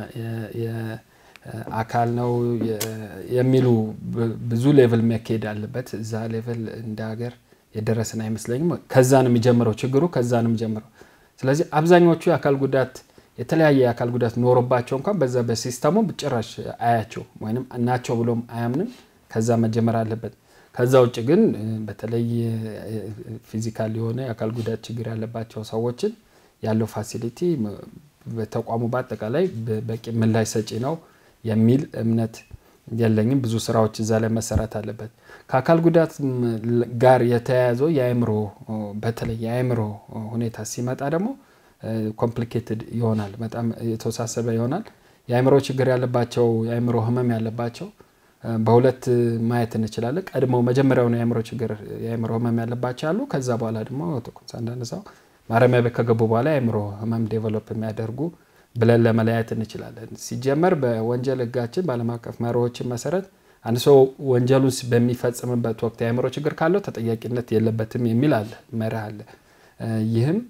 የአካል ነው የሚሉ ብዙ ሌቭል መካሄድ አለበት። እዛ ሌቭል እንደ ሀገር የደረስን አይመስለኝም። ከዛ ነው የሚጀምረው ችግሩ፣ ከዛ ነው የሚጀምረው። ስለዚህ አብዛኞቹ የአካል ጉዳት የተለያየ የአካል ጉዳት ኖሮባቸው እንኳን በዛ በሲስተሙ ጭራሽ አያቸው ወይም ናቸው ብሎም አያምንም። ከዛ መጀመር አለበት። ከዛ ውጭ ግን በተለይ ፊዚካል የሆነ የአካል ጉዳት ችግር ያለባቸው ሰዎችን ያለው ፋሲሊቲ በተቋሙ በአጠቃላይ በቂ ምላሽ ሰጪ ነው የሚል እምነት የለኝም። ብዙ ስራዎች እዛ ላይ መሰራት አለበት። ከአካል ጉዳት ጋር የተያያዘው የአእምሮ በተለይ የአእምሮ ሁኔታ ሲመጣ ደግሞ ኮምፕሊኬትድ ይሆናል፣ በጣም የተወሳሰበ ይሆናል። የአእምሮ ችግር ያለባቸው የአእምሮ ህመም ያለባቸው በሁለት ማየት እንችላለን። ቀድመው መጀመሪያውን የአእምሮ ችግር የአእምሮ ህመም ያለባቸው አሉ። ከዛ በኋላ ደግሞ ቁምሳ እንዳነሳው ማረሚያ ቤት ከገቡ በኋላ የአእምሮ ህመም ዴቨሎፕ የሚያደርጉ ብለን ለመለያየት እንችላለን። ሲጀመር በወንጀል ህጋችን በዓለም አቀፍ መርሆችን መሰረት አንድ ሰው ወንጀሉን በሚፈጽምበት ወቅት የአእምሮ ችግር ካለው ተጠያቂነት የለበትም የሚል አለ መርህ አለ። ይህም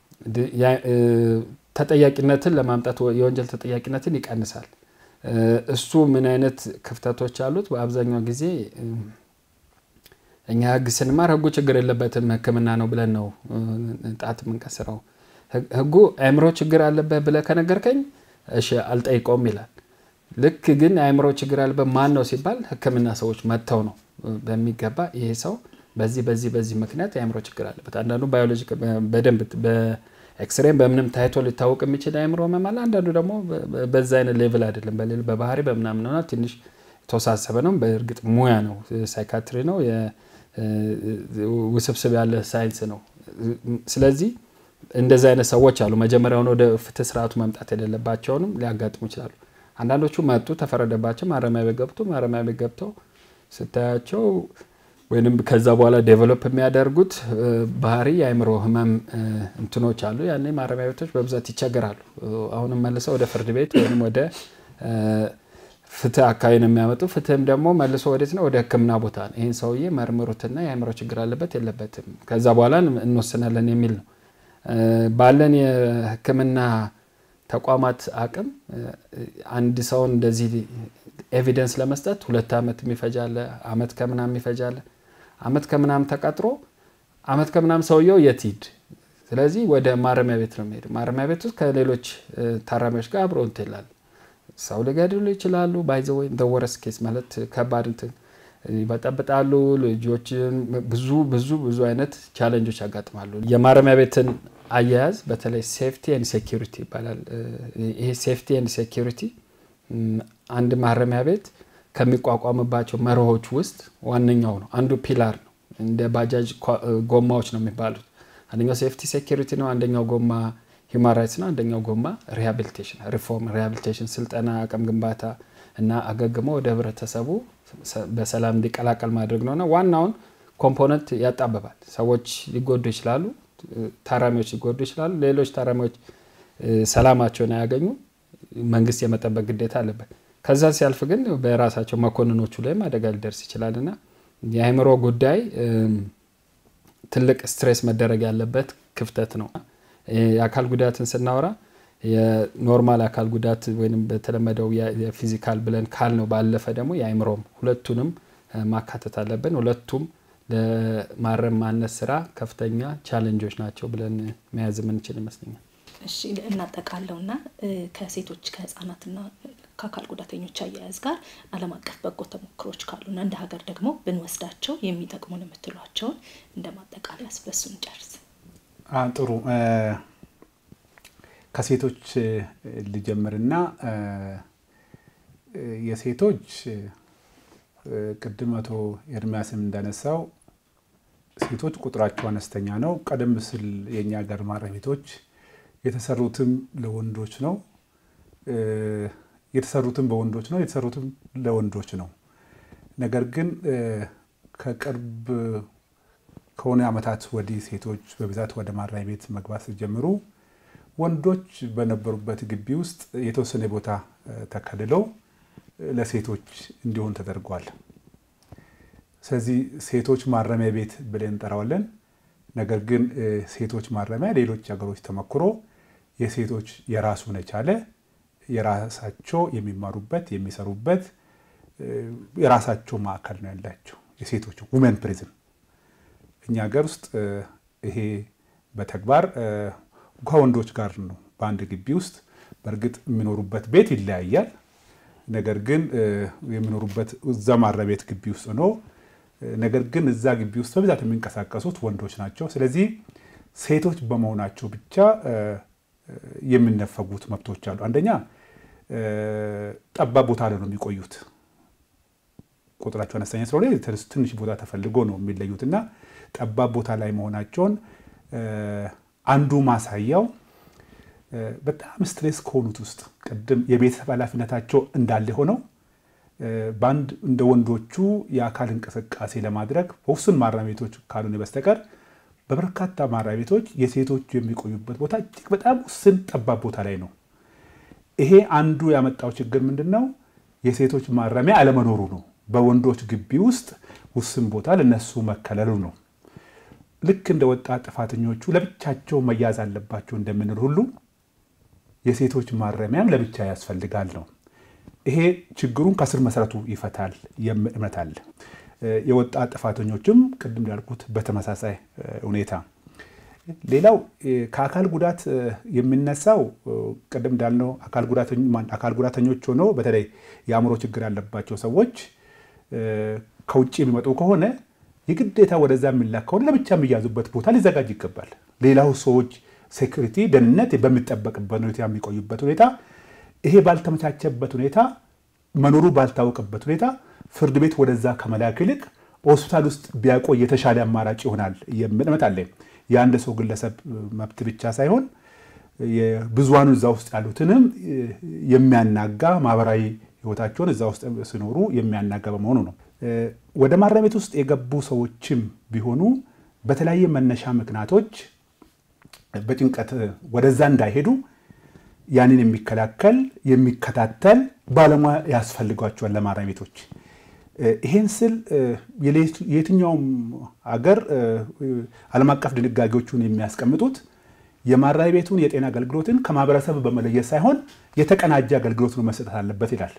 ተጠያቂነትን ለማምጣት የወንጀል ተጠያቂነትን ይቀንሳል። እሱ ምን አይነት ክፍተቶች አሉት? በአብዛኛው ጊዜ እኛ ህግ ስንማር ህጉ ችግር የለበትም ህክምና ነው ብለን ነው ጣት የምንቀስረው። ህጉ አእምሮ ችግር አለበት ብለህ ከነገርከኝ እሺ አልጠይቀውም ይላል። ልክ ግን አእምሮ ችግር ያለበት ማን ነው ሲባል ህክምና ሰዎች መጥተው ነው በሚገባ ይሄ ሰው በዚህ በዚህ በዚህ ምክንያት የአእምሮ ችግር አለበት። አንዳንዱ ባዮሎጂ በደንብ በኤክስሬም በምንም ታይቶ ሊታወቅ የሚችል አእምሮ ህመም አለ። አንዳንዱ ደግሞ በዛ አይነት ሌቭል አይደለም፣ በሌል በባህሪ በምናምን ሆና ትንሽ የተወሳሰበ ነው። በእርግጥ ሙያ ነው፣ ሳይካትሪ ነው፣ ውስብስብ ያለ ሳይንስ ነው። ስለዚህ እንደዚህ አይነት ሰዎች አሉ። መጀመሪያውን ወደ ፍትህ ስርዓቱ መምጣት የሌለባቸውንም ሊያጋጥሙ ይችላሉ። አንዳንዶቹ መጡ፣ ተፈረደባቸው፣ ማረሚያ ቤት ገብቶ ማረሚያ ቤት ገብተው ስታያቸው ወይም ከዛ በኋላ ዴቨሎፕ የሚያደርጉት ባህሪ የአእምሮ ህመም እንትኖች አሉ። ያኔ ማረሚያ ቤቶች በብዛት ይቸገራሉ። አሁንም መልሰው ወደ ፍርድ ቤት ወይም ወደ ፍትህ አካባቢ ነው የሚያመጡ። ፍትህም ደግሞ መልሶ ወዴት ነው? ወደ ህክምና ቦታ ነው። ይህን ሰውዬ መርምሩትና የአእምሮ ችግር አለበት የለበትም፣ ከዛ በኋላ እንወስናለን የሚል ነው። ባለን የህክምና ተቋማት አቅም አንድ ሰውን እንደዚህ ኤቪደንስ ለመስጠት ሁለት ዓመት የሚፈጃለ አመት ከምናም ይፈጃለ። አመት ከምናም ተቀጥሮ አመት ከምናም ሰውየው የት ሂድ? ስለዚህ ወደ ማረሚያ ቤት ነው የሚሄድ። ማረሚያ ቤት ውስጥ ከሌሎች ታራሚዎች ጋር አብሮ እንትን ይላል። ሰው ሊገድሉ ይችላሉ። ባይዘ ወይ ወረስ ኬስ ማለት ከባድ እንትን ይበጠብጣሉ። ልጆችን ብዙ ብዙ ብዙ አይነት ቻለንጆች ያጋጥማሉ። የማረሚያ ቤትን አያያዝ በተለይ ሴፍቲ ኤንድ ሴኪሪቲ ይባላል። ይሄ ሴፍቲ ኤንድ ሴኪሪቲ አንድ ማረሚያ ቤት ከሚቋቋምባቸው መርሆች ውስጥ ዋነኛው ነው። አንዱ ፒላር ነው። እንደ ባጃጅ ጎማዎች ነው የሚባሉት። አንደኛው ሴፍቲ ሴኪሪቲ ነው። አንደኛው ጎማ ሂውማን ራይትስ ነው። አንደኛው ጎማ ሪሃቢሊቴሽን፣ ሪፎርም፣ ሪሃቢሊቴሽን፣ ስልጠና፣ አቅም ግንባታ እና አገግሞ ወደ ህብረተሰቡ በሰላም እንዲቀላቀል ማድረግ ነውና ዋናውን ኮምፖነንት ያጣብባል። ሰዎች ሊጎዱ ይችላሉ፣ ታራሚዎች ሊጎዱ ይችላሉ። ሌሎች ታራሚዎች ሰላማቸውን አያገኙ፣ መንግስት የመጠበቅ ግዴታ አለበት። ከዛ ሲያልፍ ግን በራሳቸው መኮንኖቹ ላይም አደጋ ሊደርስ ይችላል እና የአእምሮ ጉዳይ ትልቅ ስትሬስ መደረግ ያለበት ክፍተት ነው። የአካል ጉዳትን ስናወራ የኖርማል አካል ጉዳት ወይም በተለመደው የፊዚካል ብለን ካልነው ባለፈ ደግሞ የአእምሮም ሁለቱንም ማካተት አለብን። ሁለቱም ለማረም ማነስ ስራ ከፍተኛ ቻለንጆች ናቸው ብለን መያዝ የምንችል ይመስለኛል። እሺ እናጠቃለውና ከሴቶች ከህጻናትና ከአካል ጉዳተኞች አያያዝ ጋር ዓለም አቀፍ በጎ ተሞክሮች ካሉና እንደ ሀገር ደግሞ ብንወስዳቸው የሚጠቅሙን የምትሏቸውን እንደ ማጠቃለያ ስበሱን ጨርስ። ጥሩ ከሴቶች ልጀምርና የሴቶች ቅድም አቶ ኤርሚያስም እንዳነሳው ሴቶች ቁጥራቸው አነስተኛ ነው። ቀደም ሲል የእኛ ሀገር ማረሚያ ቤቶች የተሰሩትም ለወንዶች ነው የተሰሩትም በወንዶች ነው የተሰሩትም ለወንዶች ነው። ነገር ግን ከቅርብ ከሆነ ዓመታት ወዲህ ሴቶች በብዛት ወደ ማረሚያ ቤት መግባት ሲጀምሩ ወንዶች በነበሩበት ግቢ ውስጥ የተወሰነ ቦታ ተከልለው ለሴቶች እንዲሆን ተደርጓል። ስለዚህ ሴቶች ማረሚያ ቤት ብለን እንጠራዋለን። ነገር ግን ሴቶች ማረሚያ ሌሎች ሀገሮች ተሞክሮ የሴቶች የራሱን የቻለ የራሳቸው የሚማሩበት የሚሰሩበት የራሳቸው ማዕከል ነው ያላቸው የሴቶች ውመን ፕሪዝን። እኛ ሀገር ውስጥ ይሄ በተግባር ከወንዶች ጋር ነው በአንድ ግቢ ውስጥ። በእርግጥ የሚኖሩበት ቤት ይለያያል። ነገር ግን የሚኖሩበት እዛ ማረሚያ ቤት ግቢ ውስጥ ነው። ነገር ግን እዛ ግቢ ውስጥ በብዛት የሚንቀሳቀሱት ወንዶች ናቸው። ስለዚህ ሴቶች በመሆናቸው ብቻ የሚነፈጉት መብቶች አሉ። አንደኛ ጠባብ ቦታ ላይ ነው የሚቆዩት። ቁጥራቸው አነስተኛ ስለሆነ ትንሽ ቦታ ተፈልጎ ነው የሚለዩት እና ጠባብ ቦታ ላይ መሆናቸውን አንዱ ማሳያው በጣም ስትሬስ ከሆኑት ውስጥ ቅድም የቤተሰብ ኃላፊነታቸው እንዳለ ሆነው በአንድ እንደ ወንዶቹ የአካል እንቅስቃሴ ለማድረግ በውስን ማረሚያ ቤቶች ካልሆነ በስተቀር በበርካታ ማረሚያ ቤቶች የሴቶቹ የሚቆዩበት ቦታ እጅግ በጣም ውስን ጠባብ ቦታ ላይ ነው። ይሄ አንዱ ያመጣው ችግር ምንድን ነው? የሴቶች ማረሚያ አለመኖሩ ነው። በወንዶች ግቢ ውስጥ ውስን ቦታ ለነሱ መከለሉ ነው። ልክ እንደ ወጣት ጥፋተኞቹ ለብቻቸው መያዝ አለባቸው እንደምንል ሁሉ የሴቶች ማረሚያም ለብቻ ያስፈልጋል ነው። ይሄ ችግሩን ከስር መሰረቱ ይፈታል የሚል እምነት አለ። የወጣት ጥፋተኞችም ቅድም ያልኩት በተመሳሳይ ሁኔታ። ሌላው ከአካል ጉዳት የሚነሳው ቅድም እንዳልነው አካል ጉዳተኞች ሆነው በተለይ የአእምሮ ችግር ያለባቸው ሰዎች ከውጭ የሚመጡ ከሆነ የግዴታ ወደዛ የሚላክ ከሆነ ለብቻ የሚያዙበት ቦታ ሊዘጋጅ ይገባል። ሌላው ሰዎች ሴኩሪቲ ደህንነት በሚጠበቅበት ሁኔታ የሚቆዩበት ሁኔታ ይሄ ባልተመቻቸበት ሁኔታ መኖሩ ባልታወቀበት ሁኔታ ፍርድ ቤት ወደዛ ከመላክ ይልቅ ሆስፒታል ውስጥ ቢያቆይ የተሻለ አማራጭ ይሆናል የሚል እምነት አለ። የአንድ ሰው ግለሰብ መብት ብቻ ሳይሆን ብዙሃኑ እዛ ውስጥ ያሉትንም የሚያናጋ ማህበራዊ ህይወታቸውን እዛ ውስጥ ሲኖሩ የሚያናጋ በመሆኑ ነው። ወደ ማረሚያ ቤት ውስጥ የገቡ ሰዎችም ቢሆኑ በተለያየ መነሻ ምክንያቶች በጭንቀት ወደዛ እንዳይሄዱ ያንን የሚከላከል የሚከታተል ባለሙያ ያስፈልጓቸዋል ለማረሚያ ቤቶች። ይሄን ስል የትኛውም ሀገር ዓለም አቀፍ ድንጋጌዎቹን የሚያስቀምጡት የማረሚያ ቤቱን የጤና አገልግሎትን ከማህበረሰብ በመለየት ሳይሆን የተቀናጀ አገልግሎት ነው መሰጠት አለበት ይላል።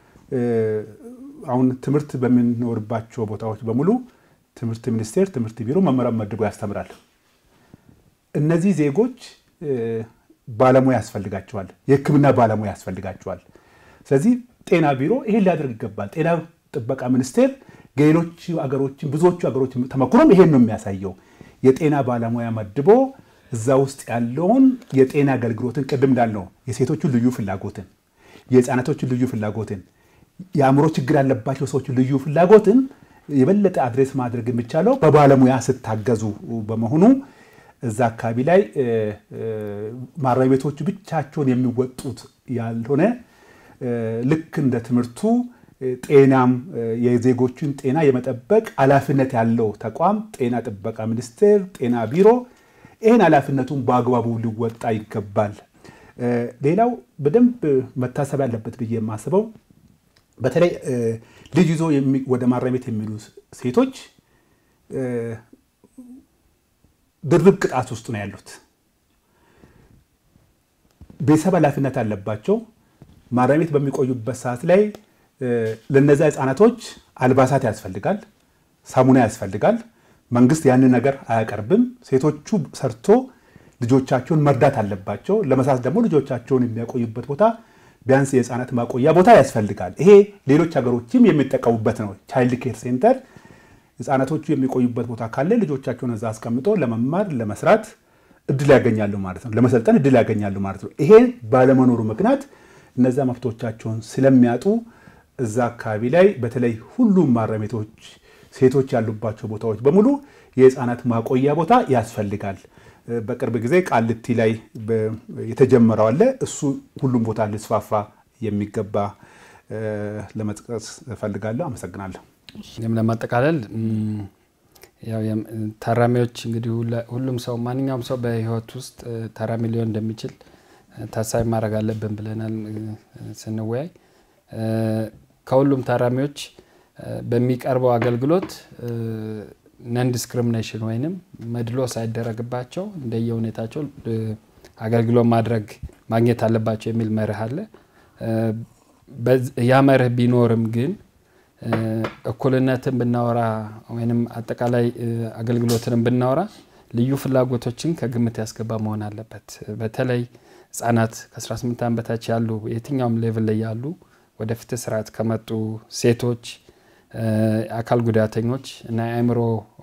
አሁን ትምህርት በሚኖርባቸው ቦታዎች በሙሉ ትምህርት ሚኒስቴር፣ ትምህርት ቢሮ መምህራን መድቦ ያስተምራል። እነዚህ ዜጎች ባለሙያ ያስፈልጋቸዋል፣ የሕክምና ባለሙያ ያስፈልጋቸዋል። ስለዚህ ጤና ቢሮ ይሄን ሊያደርግ ይገባል። ጤና ጥበቃ ሚኒስቴር ሌሎች ሀገሮችን ብዙዎቹ ሀገሮች ተመክሮም ይሄን ነው የሚያሳየው። የጤና ባለሙያ መድቦ እዛ ውስጥ ያለውን የጤና አገልግሎትን ቅድም እንዳልነው የሴቶቹን ልዩ ፍላጎትን፣ የህፃናቶችን ልዩ ፍላጎትን፣ የአእምሮ ችግር ያለባቸው ሰዎችን ልዩ ፍላጎትን የበለጠ አድሬስ ማድረግ የሚቻለው በባለሙያ ስታገዙ በመሆኑ እዛ አካባቢ ላይ ማረሚያ ቤቶቹ ብቻቸውን የሚወጡት ያልሆነ ልክ እንደ ትምህርቱ ጤናም የዜጎችን ጤና የመጠበቅ ኃላፊነት ያለው ተቋም ጤና ጥበቃ ሚኒስቴር፣ ጤና ቢሮ ይህን ኃላፊነቱን በአግባቡ ሊወጣ ይገባል። ሌላው በደንብ መታሰብ ያለበት ብዬ የማስበው በተለይ ልጅ ይዞ ወደ ማረሚያ ቤት የሚሉ ሴቶች ድርብ ቅጣት ውስጥ ነው ያሉት። ቤተሰብ ኃላፊነት አለባቸው። ማረሚያ ቤት በሚቆዩበት ሰዓት ላይ ለነዚያ ህፃናቶች አልባሳት ያስፈልጋል፣ ሳሙና ያስፈልጋል። መንግስት ያንን ነገር አያቀርብም። ሴቶቹ ሰርቶ ልጆቻቸውን መርዳት አለባቸው። ለመሳት ደግሞ ልጆቻቸውን የሚያቆዩበት ቦታ ቢያንስ የህፃናት ማቆያ ቦታ ያስፈልጋል። ይሄ ሌሎች ሀገሮችም የሚጠቀሙበት ነው። ቻይልድ ኬር ሴንተር ህፃናቶቹ የሚቆዩበት ቦታ ካለ ልጆቻቸውን እዛ አስቀምጦ ለመማር ለመስራት እድል ያገኛሉ ማለት ነው። ለመሰልጠን እድል ያገኛሉ ማለት ነው። ይሄ ባለመኖሩ ምክንያት እነዛ መብቶቻቸውን ስለሚያጡ እዛ አካባቢ ላይ በተለይ ሁሉም ማረሚያ ቤቶች ሴቶች ያሉባቸው ቦታዎች በሙሉ የህፃናት ማቆያ ቦታ ያስፈልጋል። በቅርብ ጊዜ ቃልቲ ላይ የተጀመረው አለ። እሱ ሁሉም ቦታ ሊስፋፋ የሚገባ ለመጥቀስ እፈልጋለሁ። አመሰግናለሁ። ይህም ለማጠቃለል ያው ታራሚዎች እንግዲህ ሁሉም ሰው ማንኛውም ሰው በህይወት ውስጥ ታራሚ ሊሆን እንደሚችል ታሳቢ ማድረግ አለብን ብለናል ስንወያይ። ከሁሉም ታራሚዎች በሚቀርበው አገልግሎት ነን ዲስክሪሚኔሽን ወይንም መድሎ ሳይደረግባቸው እንደየ ሁኔታቸው አገልግሎት ማድረግ ማግኘት አለባቸው የሚል መርህ አለ። ያ መርህ ቢኖርም ግን እኩልነትን ብናወራ ወይም አጠቃላይ አገልግሎትን ብናወራ ልዩ ፍላጎቶችን ከግምት ያስገባ መሆን አለበት። በተለይ ህጻናት ከ18 ዓመት በታች ያሉ የትኛውም ሌቭል ላይ ያሉ ወደ ፍትህ ስርዓት ከመጡ ሴቶች፣ አካል ጉዳተኞች እና የአእምሮ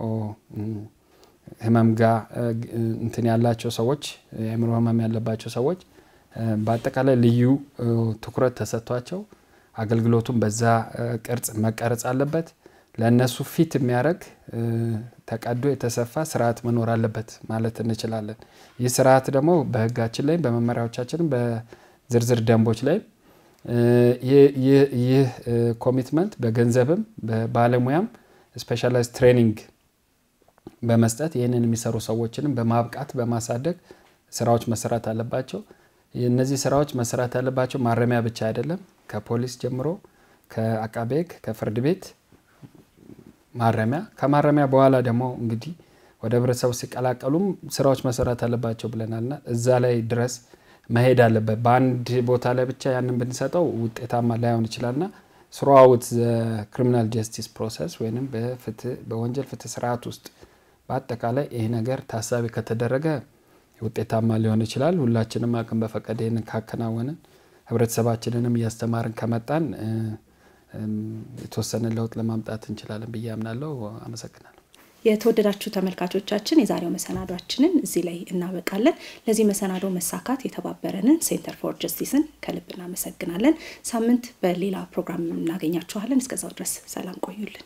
ህመም ጋር እንትን ያላቸው ሰዎች የአእምሮ ህመም ያለባቸው ሰዎች በአጠቃላይ ልዩ ትኩረት ተሰጥቷቸው አገልግሎቱን በዛ ቅርጽ መቀረጽ አለበት። ለእነሱ ፊት የሚያደርግ ተቀዶ የተሰፋ ስርዓት መኖር አለበት ማለት እንችላለን። ይህ ስርዓት ደግሞ በህጋችን ላይ በመመሪያዎቻችንም በዝርዝር ደንቦች ላይ ይህ ኮሚትመንት በገንዘብም በባለሙያም ስፔሻላይዝ ትሬኒንግ በመስጠት ይህንን የሚሰሩ ሰዎችንም በማብቃት በማሳደግ ስራዎች መሰራት አለባቸው። እነዚህ ስራዎች መሰራት ያለባቸው ማረሚያ ብቻ አይደለም። ከፖሊስ ጀምሮ ከአቃቤ ህግ፣ ከፍርድ ቤት፣ ማረሚያ ከማረሚያ በኋላ ደግሞ እንግዲህ ወደ ህብረተሰቡ ሲቀላቀሉም ስራዎች መሰራት አለባቸው ብለናልና እዛ ላይ ድረስ መሄድ አለበት። በአንድ ቦታ ላይ ብቻ ያንን ብንሰጠው ውጤታማ ላይሆን ይችላልና ስሩአውት ክሪሚናል ጀስቲስ ፕሮሰስ ወይም በወንጀል ፍትህ ስርዓት ውስጥ በአጠቃላይ ይህ ነገር ታሳቢ ከተደረገ ውጤታማ ሊሆን ይችላል። ሁላችንም አቅም በፈቀደ ይህንን ካከናወንን ህብረተሰባችንንም እያስተማርን ከመጣን የተወሰነ ለውጥ ለማምጣት እንችላለን ብዬ አምናለሁ። አመሰግናለሁ። የተወደዳችሁ ተመልካቾቻችን የዛሬው መሰናዷችንን እዚህ ላይ እናበቃለን። ለዚህ መሰናዶ መሳካት የተባበረንን ሴንተር ፎር ጀስቲስን ከልብ እናመሰግናለን። ሳምንት በሌላ ፕሮግራም እናገኛችኋለን። እስከዛው ድረስ ሰላም ቆዩልን።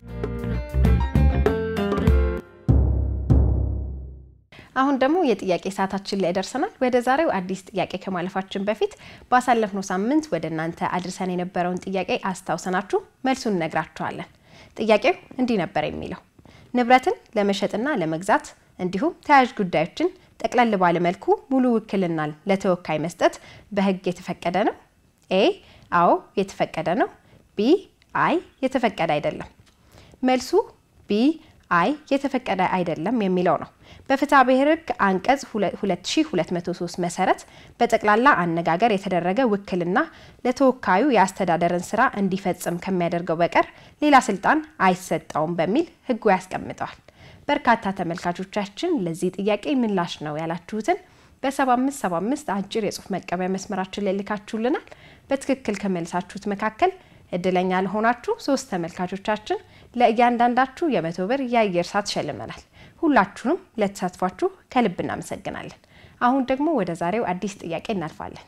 አሁን ደግሞ የጥያቄ ሰዓታችን ላይ ደርሰናል። ወደ ዛሬው አዲስ ጥያቄ ከማለፋችን በፊት ባሳለፍነው ሳምንት ወደ እናንተ አድርሰን የነበረውን ጥያቄ አስታውሰናችሁ መልሱን እነግራችኋለን። ጥያቄው እንዲህ ነበር የሚለው ንብረትን ለመሸጥና ለመግዛት እንዲሁም ተያያዥ ጉዳዮችን ጠቅለል ባለ መልኩ ሙሉ ውክልናን ለተወካይ መስጠት በሕግ የተፈቀደ ነው? ኤ አዎ የተፈቀደ ነው። ቢ አይ የተፈቀደ አይደለም። መልሱ ቢ አይ የተፈቀደ አይደለም የሚለው ነው። በፍትሐ ብሔር ሕግ አንቀጽ 2203 መሰረት በጠቅላላ አነጋገር የተደረገ ውክልና ለተወካዩ የአስተዳደርን ስራ እንዲፈጽም ከሚያደርገው በቀር ሌላ ስልጣን አይሰጠውም በሚል ሕጉ ያስቀምጠዋል። በርካታ ተመልካቾቻችን ለዚህ ጥያቄ ምላሽ ነው ያላችሁትን በ7575 አጭር የጽሁፍ መቀበያ መስመራችን ላይ ልካችሁልናል። በትክክል ከመልሳችሁት መካከል እድለኛ ለሆናችሁ ሶስት ተመልካቾቻችን ለእያንዳንዳችሁ የመቶ ብር የአየር ሰዓት ሸልመናል። ሁላችሁንም ለተሳትፏችሁ ከልብ እናመሰግናለን። አሁን ደግሞ ወደ ዛሬው አዲስ ጥያቄ እናልፋለን።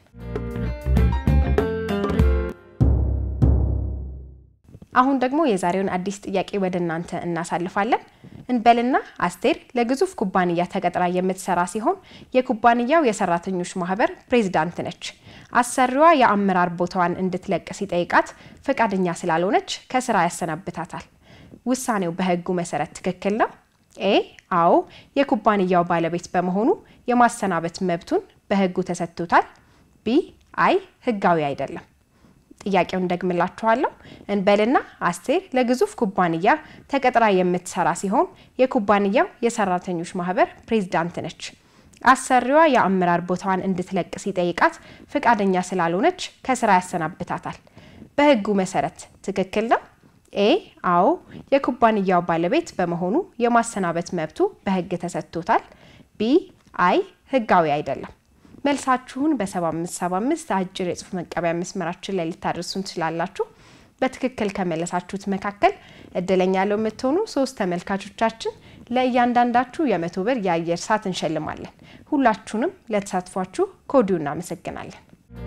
አሁን ደግሞ የዛሬውን አዲስ ጥያቄ ወደ እናንተ እናሳልፋለን። እንበልና አስቴር ለግዙፍ ኩባንያ ተቀጥራ የምትሰራ ሲሆን የኩባንያው የሰራተኞች ማህበር ፕሬዝዳንት ነች። አሰሪዋ የአመራር ቦታዋን እንድትለቅ ሲጠይቃት ፈቃደኛ ስላልሆነች ከስራ ያሰናብታታል። ውሳኔው በህጉ መሰረት ትክክል ነው? ኤ አዎ፣ የኩባንያው ባለቤት በመሆኑ የማሰናበት መብቱን በህጉ ተሰጥቶታል። ቢ አይ ህጋዊ አይደለም። ጥያቄውን ደግምላችኋለሁ። እንበልና አስቴር ለግዙፍ ኩባንያ ተቀጥራ የምትሰራ ሲሆን የኩባንያው የሰራተኞች ማህበር ፕሬዝዳንት ነች። አሰሪዋ የአመራር ቦታዋን እንድትለቅ ሲጠይቃት ፈቃደኛ ስላልሆነች ከስራ ያሰናብታታል። በህጉ መሰረት ትክክል ነው? ኤ አዎ፣ የኩባንያው ባለቤት በመሆኑ የማሰናበት መብቱ በህግ ተሰጥቶታል። ቢ አይ ህጋዊ አይደለም። መልሳችሁን በ7575 አጭር የጽሁፍ መቀበያ መስመራችን ላይ ልታደርሱን ትችላላችሁ። በትክክል ከመለሳችሁት መካከል እድለኛ ያለው የምትሆኑ ሶስት ተመልካቾቻችን ለእያንዳንዳችሁ የመቶ ብር የአየር ሰዓት እንሸልማለን። ሁላችሁንም ለተሳትፏችሁ ከወዲሁ እናመሰግናለን።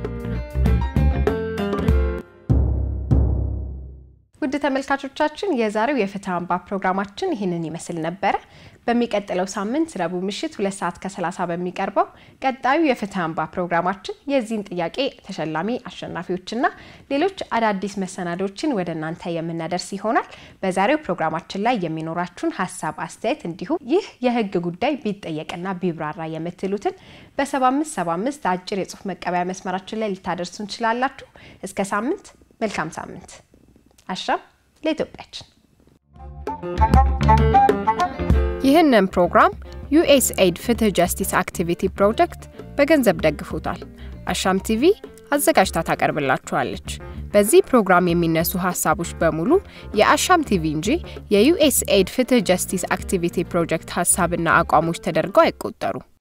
ውድ ተመልካቾቻችን የዛሬው የፍትህ አምባ ፕሮግራማችን ይህንን ይመስል ነበረ። በሚቀጥለው ሳምንት ረቡዕ ምሽት ሁለት ሰዓት ከ30 በሚቀርበው ቀጣዩ የፍትህ አምባ ፕሮግራማችን የዚህን ጥያቄ ተሸላሚ አሸናፊዎችና ሌሎች አዳዲስ መሰናዶችን ወደ እናንተ የምናደርስ ይሆናል። በዛሬው ፕሮግራማችን ላይ የሚኖራችሁን ሀሳብ፣ አስተያየት እንዲሁም ይህ የህግ ጉዳይ ቢጠየቅና ቢብራራ የምትሉትን በ7575 አጭር የጽሁፍ መቀበያ መስመራችን ላይ ልታደርሱ እንችላላችሁ። እስከ ሳምንት መልካም ሳምንት። አሻም ለኢትዮጵያችን። ይህንን ፕሮግራም ዩኤስኤድ ፍትህ ጀስቲስ አክቲቪቲ ፕሮጀክት በገንዘብ ደግፎታል። አሻም ቲቪ አዘጋጅታ ታቀርብላችኋለች። በዚህ ፕሮግራም የሚነሱ ሀሳቦች በሙሉ የአሻም ቲቪ እንጂ የዩኤስኤድ ፍትህ ጀስቲስ አክቲቪቲ ፕሮጀክት ሀሳብና አቋሞች ተደርገው አይቆጠሩም።